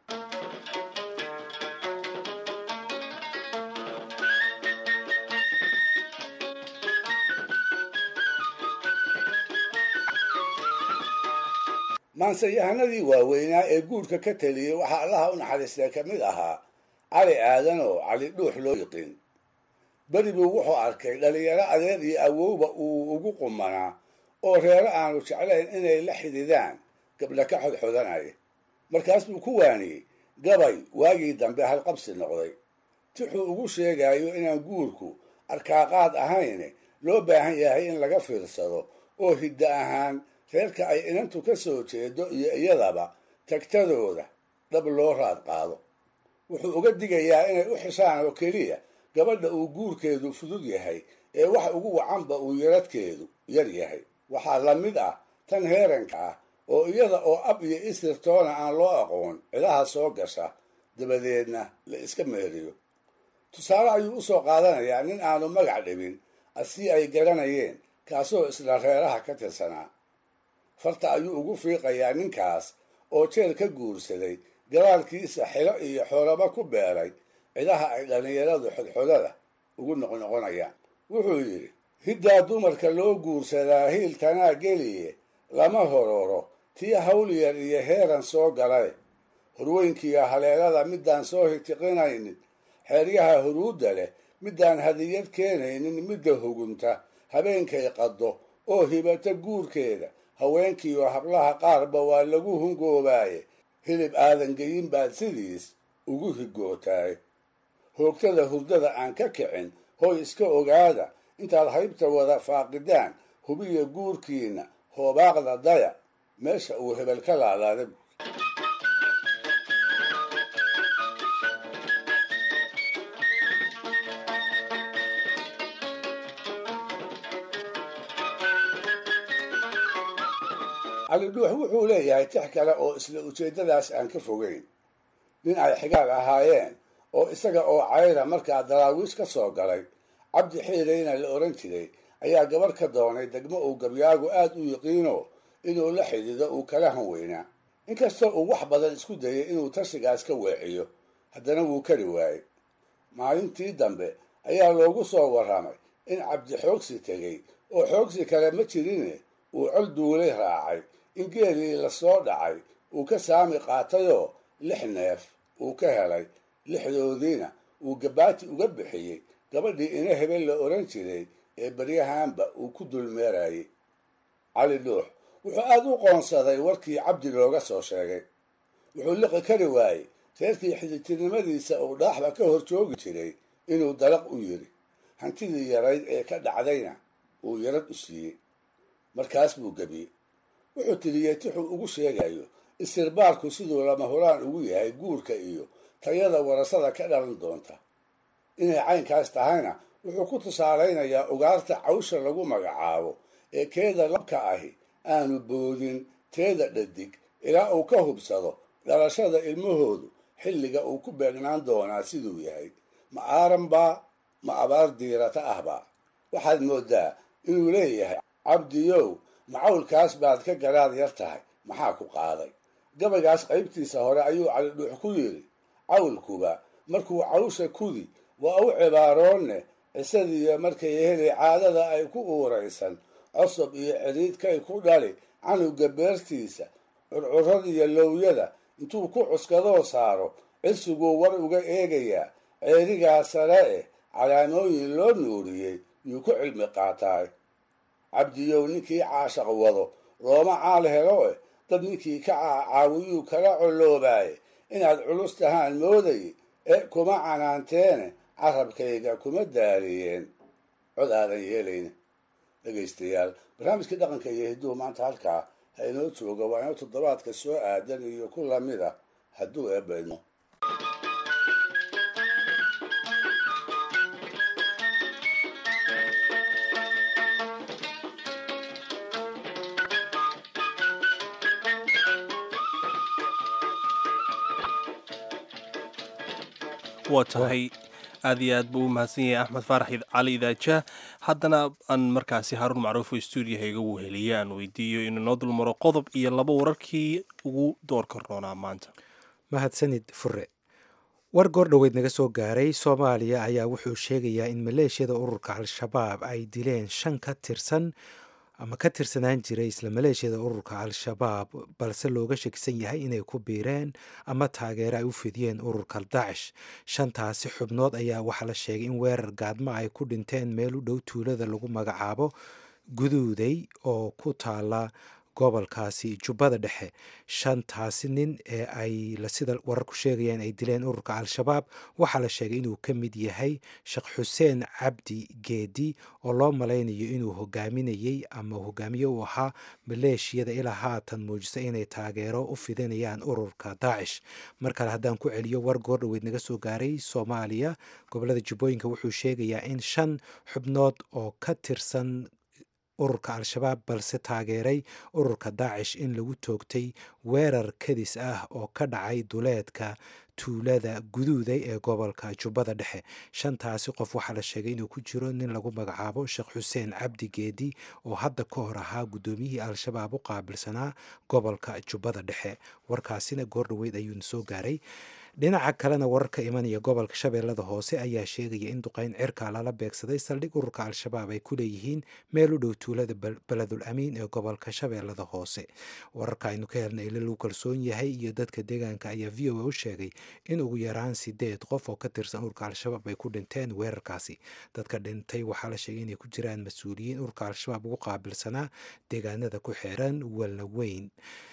[SPEAKER 5] maanseyahanadii waaweynaa ee guurka ka teliyey waxaa allaha u naxariistay ka mid ahaa cali aadan oo cali dhuux loo yiqiin beri buu wuxuu arkay dhallinyaro adeer iyo awowba uu ugu qumanaa oo reero aanu jeclayn inay la xididaan gabdha ka xodxodanaya markaas buu ku waaniyey gabay waagii dambe halqabsi noqday tixuu ugu sheegayo inaan guurku arkaaqaad ahayne loo baahan yahay in laga fiirsado oo hiddo ahaan reerka ay inantu ka soo jeedo iyo iyadaba tagtadooda dhab loo raad qaado wuxuu uga digayaa inay u xishaan oo keliya gabadha uu guurkeedu fudud yahay ee wax ugu wacanba uu yaradkeedu yar yahay waxaa la mid ah tan heeranka ah oo iyada oo ab iyo isirtoona aan loo aqoon cidaha soo gasha dabadeedna la iska meeriyo tusaale ayuu u soo qaadanayaa nin aanu magac dhibin asii ay garanayeen kaasoo isla reeraha ka tirsanaa farta ayuu ugu fiiqayaa ninkaas oo jeel ka guursaday gadaalkiisa xilo iyo xoolaba ku beeray cidaha ay dhallinyaradu xodxodada ugu noqnoqonayaan wuxuu yidhi hiddaa dumarka loo guursadaa hiil tanaa geliye lama hororo tii hawlyar iyo heeran soo galay horweynkiiyo haleelada midaan soo hitiqinaynin xeeryaha huruudda leh midaan hadiyad keenaynin midda hugunta habeenkay qaddo oo hibata guurkeeda haweenkiiyo hablaha qaarba waa lagu hungoobaaye hilib aadan geyin baad sidiis ugu higootaay hoogtada hurdada aan ka kicin hoy iska ogaada intaad haybta wada faaqidaan hubiya guurkiinna hoobaaqda daya meesha uu hebel ka laalaada cali dhuux wuxuu leeyahay tix kale oo isla ujeeddadaas aan ka fogeyn nin ay xigaal ahaayeen oo isaga oo cayra markaa daraawiish ka soo galay cabdi xiirayna la odhan jiray ayaa gabarh ka doonay degmo uu gabyaagu aad u yiqiino inuu la xidido uu kala hanweynaa inkastoo uu wax badan isku dayay inuu tashigaas ka weeciyo haddana wuu kari waayey maalintii dambe ayaa loogu soo warramay in cabdi xoogsi tegey oo xoogsi kale ma jirine uu col duulay raacay in geelii lasoo dhacay uu ka saami qaatayoo lix neef uu ka helay lixdoodiina uu gabaati uga bixiyey gabadhii ina hebel la odhan jiray ee baryahaanba uu ku dulmeerayay cali dhuux wuxuu aad u qoonsaday warkii cabdi looga soo sheegay wuxuu liqi kari waayey reerkii xididtinimadiisa uu dhaaxba ka hor joogi jiray inuu dalaq u yidhi hantidii yarayd ee ka dhacdayna uu yarad u siiyey markaas buu gebiyey wuxuu tiriyey tixuu ugu sheegayo istirbaarku siduu lama huraan ugu yahay guurka iyo tayada warasada ka dhalan doonta inay caynkaas tahayna wuxuu ku tusaalaynayaa ugaarta cawsha lagu magacaabo ee keeda labka ahi aanu boodin teeda dhadig ilaa uu ka hubsado dhalashada ilmahoodu xilliga uu ku beegnaan doonaa siduu yahay ma aaran baa ma abaar diirata ahbaa waxaad mooddaa inuu leeyahay cabdiyow macawlkaas baad ka garaad yar tahay maxaa ku qaaday gabaygaas qaybtiisa hore ayuu cali dhuux ku yidhi cawlkuba markuu cawsha kudi waa u cibaaroonne cisadiiyo markay heli caadada ay ku uuraysan cosob iyo cidhiidkay ku dhali canuga beertiisa curcuradiyo lowyada intuu ku cuskadoo saaro cirsiguu war uga eegayaa ceerigaa sare eh calaamooyin loo nuuriyey yuu ku cilmi qaataay cabdiyow ninkii caashaq wado looma caal helo eh dad ninkii ka caawiyuu kala colloobaaye inaad culus tahaan mooday ee kuma canaanteene carabkayga kuma daaliyeen cod aadan yeelayna dhegaystayaal barnaamijkii dhaqanka iyo hidduu maanta halkaa ha inoo jooga waa inoo toddobaadka soo aadan iyo ku lamid a hadduu eebbaydmo
[SPEAKER 1] waa tahay aad iyo aad buu u mahadsan yahay axmed faarax cali idaaja haddana aan markaasi haaruun macruuf oo stuudiyaha iga weheliye aan weydiiyo inuu noo dulmaro qodob iyo laba wararkii ugu doorka roonaa maanta
[SPEAKER 2] mahadsanid fure war goordhoweyd naga soo gaaray soomaaliya ayaa wuxuu sheegayaa in maleeshiyada ururka al-shabaab ay dileen shan ka tirsan ama ka tirsanaan jiray isla maleeshiyada ururka al-shabaab balse looga shakisan yahay inay ku biireen ama taageero ay u fidiyeen ururka daacish shantaasi xubnood ayaa waxaa la sheegay in weerar gaadmo ay ku dhinteen meel u dhow tuulada lagu magacaabo guduuday oo ku taala gobolkaasi jubbada dhexe shantaasi nin ee ay sida wararku sheegayaan ay dileen ururka al-shabaab waxaa la sheegay inuu ka mid yahay sheekh xuseen cabdi geedi oo loo malaynayo inuu hogaaminayey ama hogaamiye u ahaa maleeshiyada ilaa haatan muujisa inay taageero u fidinayaan ururka daacish mar kale haddaan ku celiyo war goordhoweyd naga soo gaaray soomaaliya gobolada jubbooyinka wuxuu sheegayaa in shan xubnood oo ka tirsan ururka al-shabaab balse taageeray ururka daacish in lagu toogtay weerar kadis ah oo ka dhacay duleedka tuulada guduuday ee gobolka jubbada dhexe shantaasi qof waxaa la sheegay inuu ku jiro nin lagu magacaabo sheekh xuseen cabdi geedi oo hadda ka hor ahaa guddoomiyihii al-shabaab u qaabilsanaa gobolka jubbada dhexe warkaasina goordhoweyd ayuuna soo gaaray dhinaca kalena wararka imanaya gobolka shabeellada hoose ayaa sheegaya in duqeyn cirka lala beegsaday saldhig ururka al-shabaab ay ku leeyihiin meel u dhow tuulada beledul amiin ee gobolka shabeellada hoose wararka aynu ka helnay ila lagu kalsoon yahay iyo dadka deegaanka ayaa v o a u sheegay in ugu yaraan sideed qof oo ka tirsan ururka al-shabaab ay ku dhinteen weerarkaasi dadka dhintay waxaa la sheegay inay ku jiraan mas-uuliyiin ururka al-shabaab ugu qaabilsanaa deegaanada ku xeeran walla weyn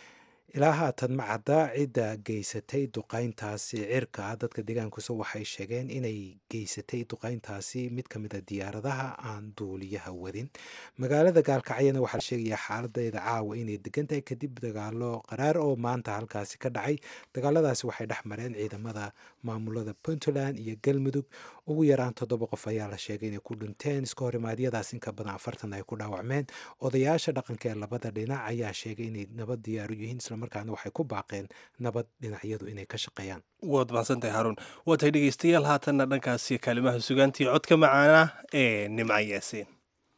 [SPEAKER 2] ilaa haatan ma cadda cidda geysatay duqayntaasi cirka dadka deegaankuse waxay sheegeen inay geysatay duqayntaasi mid ka mid a diyaaradaha aan duuliyaha wadin magaalada gaalkacyana waxaa la sheegayaa xaaladeeda caawa inay degan tahay kadib dagaalo qaraar oo maanta halkaasi ka dhacay dagaaladaasi waxay dhex mareen ciidamada maamulada puntland iyo galmudug ugu yaraan toddoba qof ayaa la sheegay inay ku dhinteen iska horimaadyadaas inka badan afartan ay ku dhaawacmeen odayaasha dhaqanka ee labada dhinac ayaa sheegay inay nabad diyaaru yihiin islamarkaana waxay ku baaqeen nabad dhinacyadu inay ka shaqeeyaan
[SPEAKER 1] waad mahadsantahay haruun waa tahay dhegeystayaal haatanna dhankaasi kaalimaha sugaantii codka macaana ee nimca yaasiin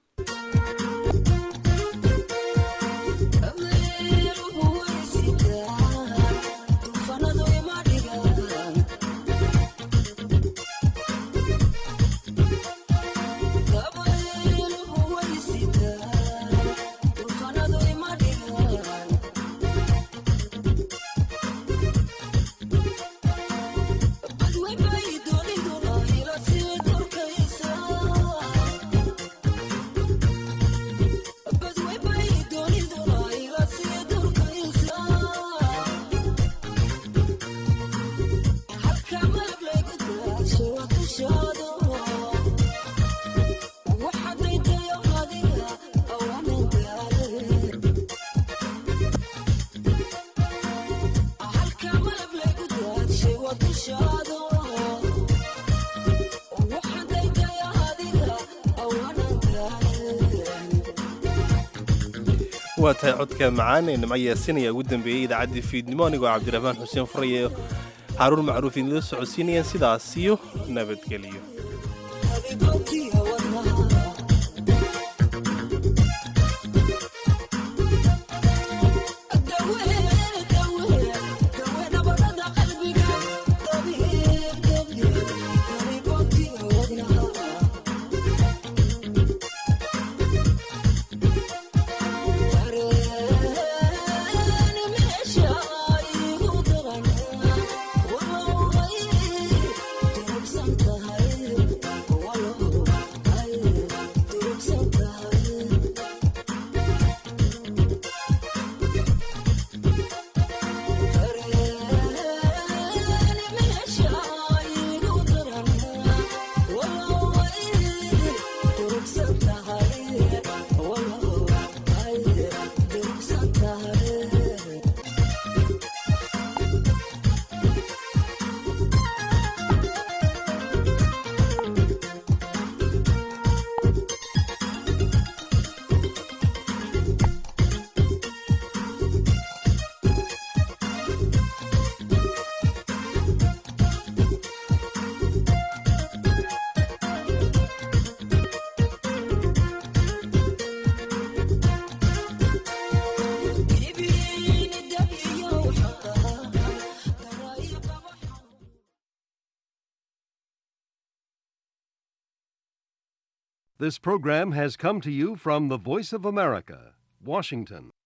[SPEAKER 1] waa tahay codka macaan ee nimco yaasin ayaa ugu dambeeyey idaacaddii fiidnimo anigoo cabdiraxmaan xuseen furaye xaaruun macruuf idinla socodsiinayaan sidaas iyo nabadgelyo
[SPEAKER 21] This program has come to you from the Voice of America, Washington.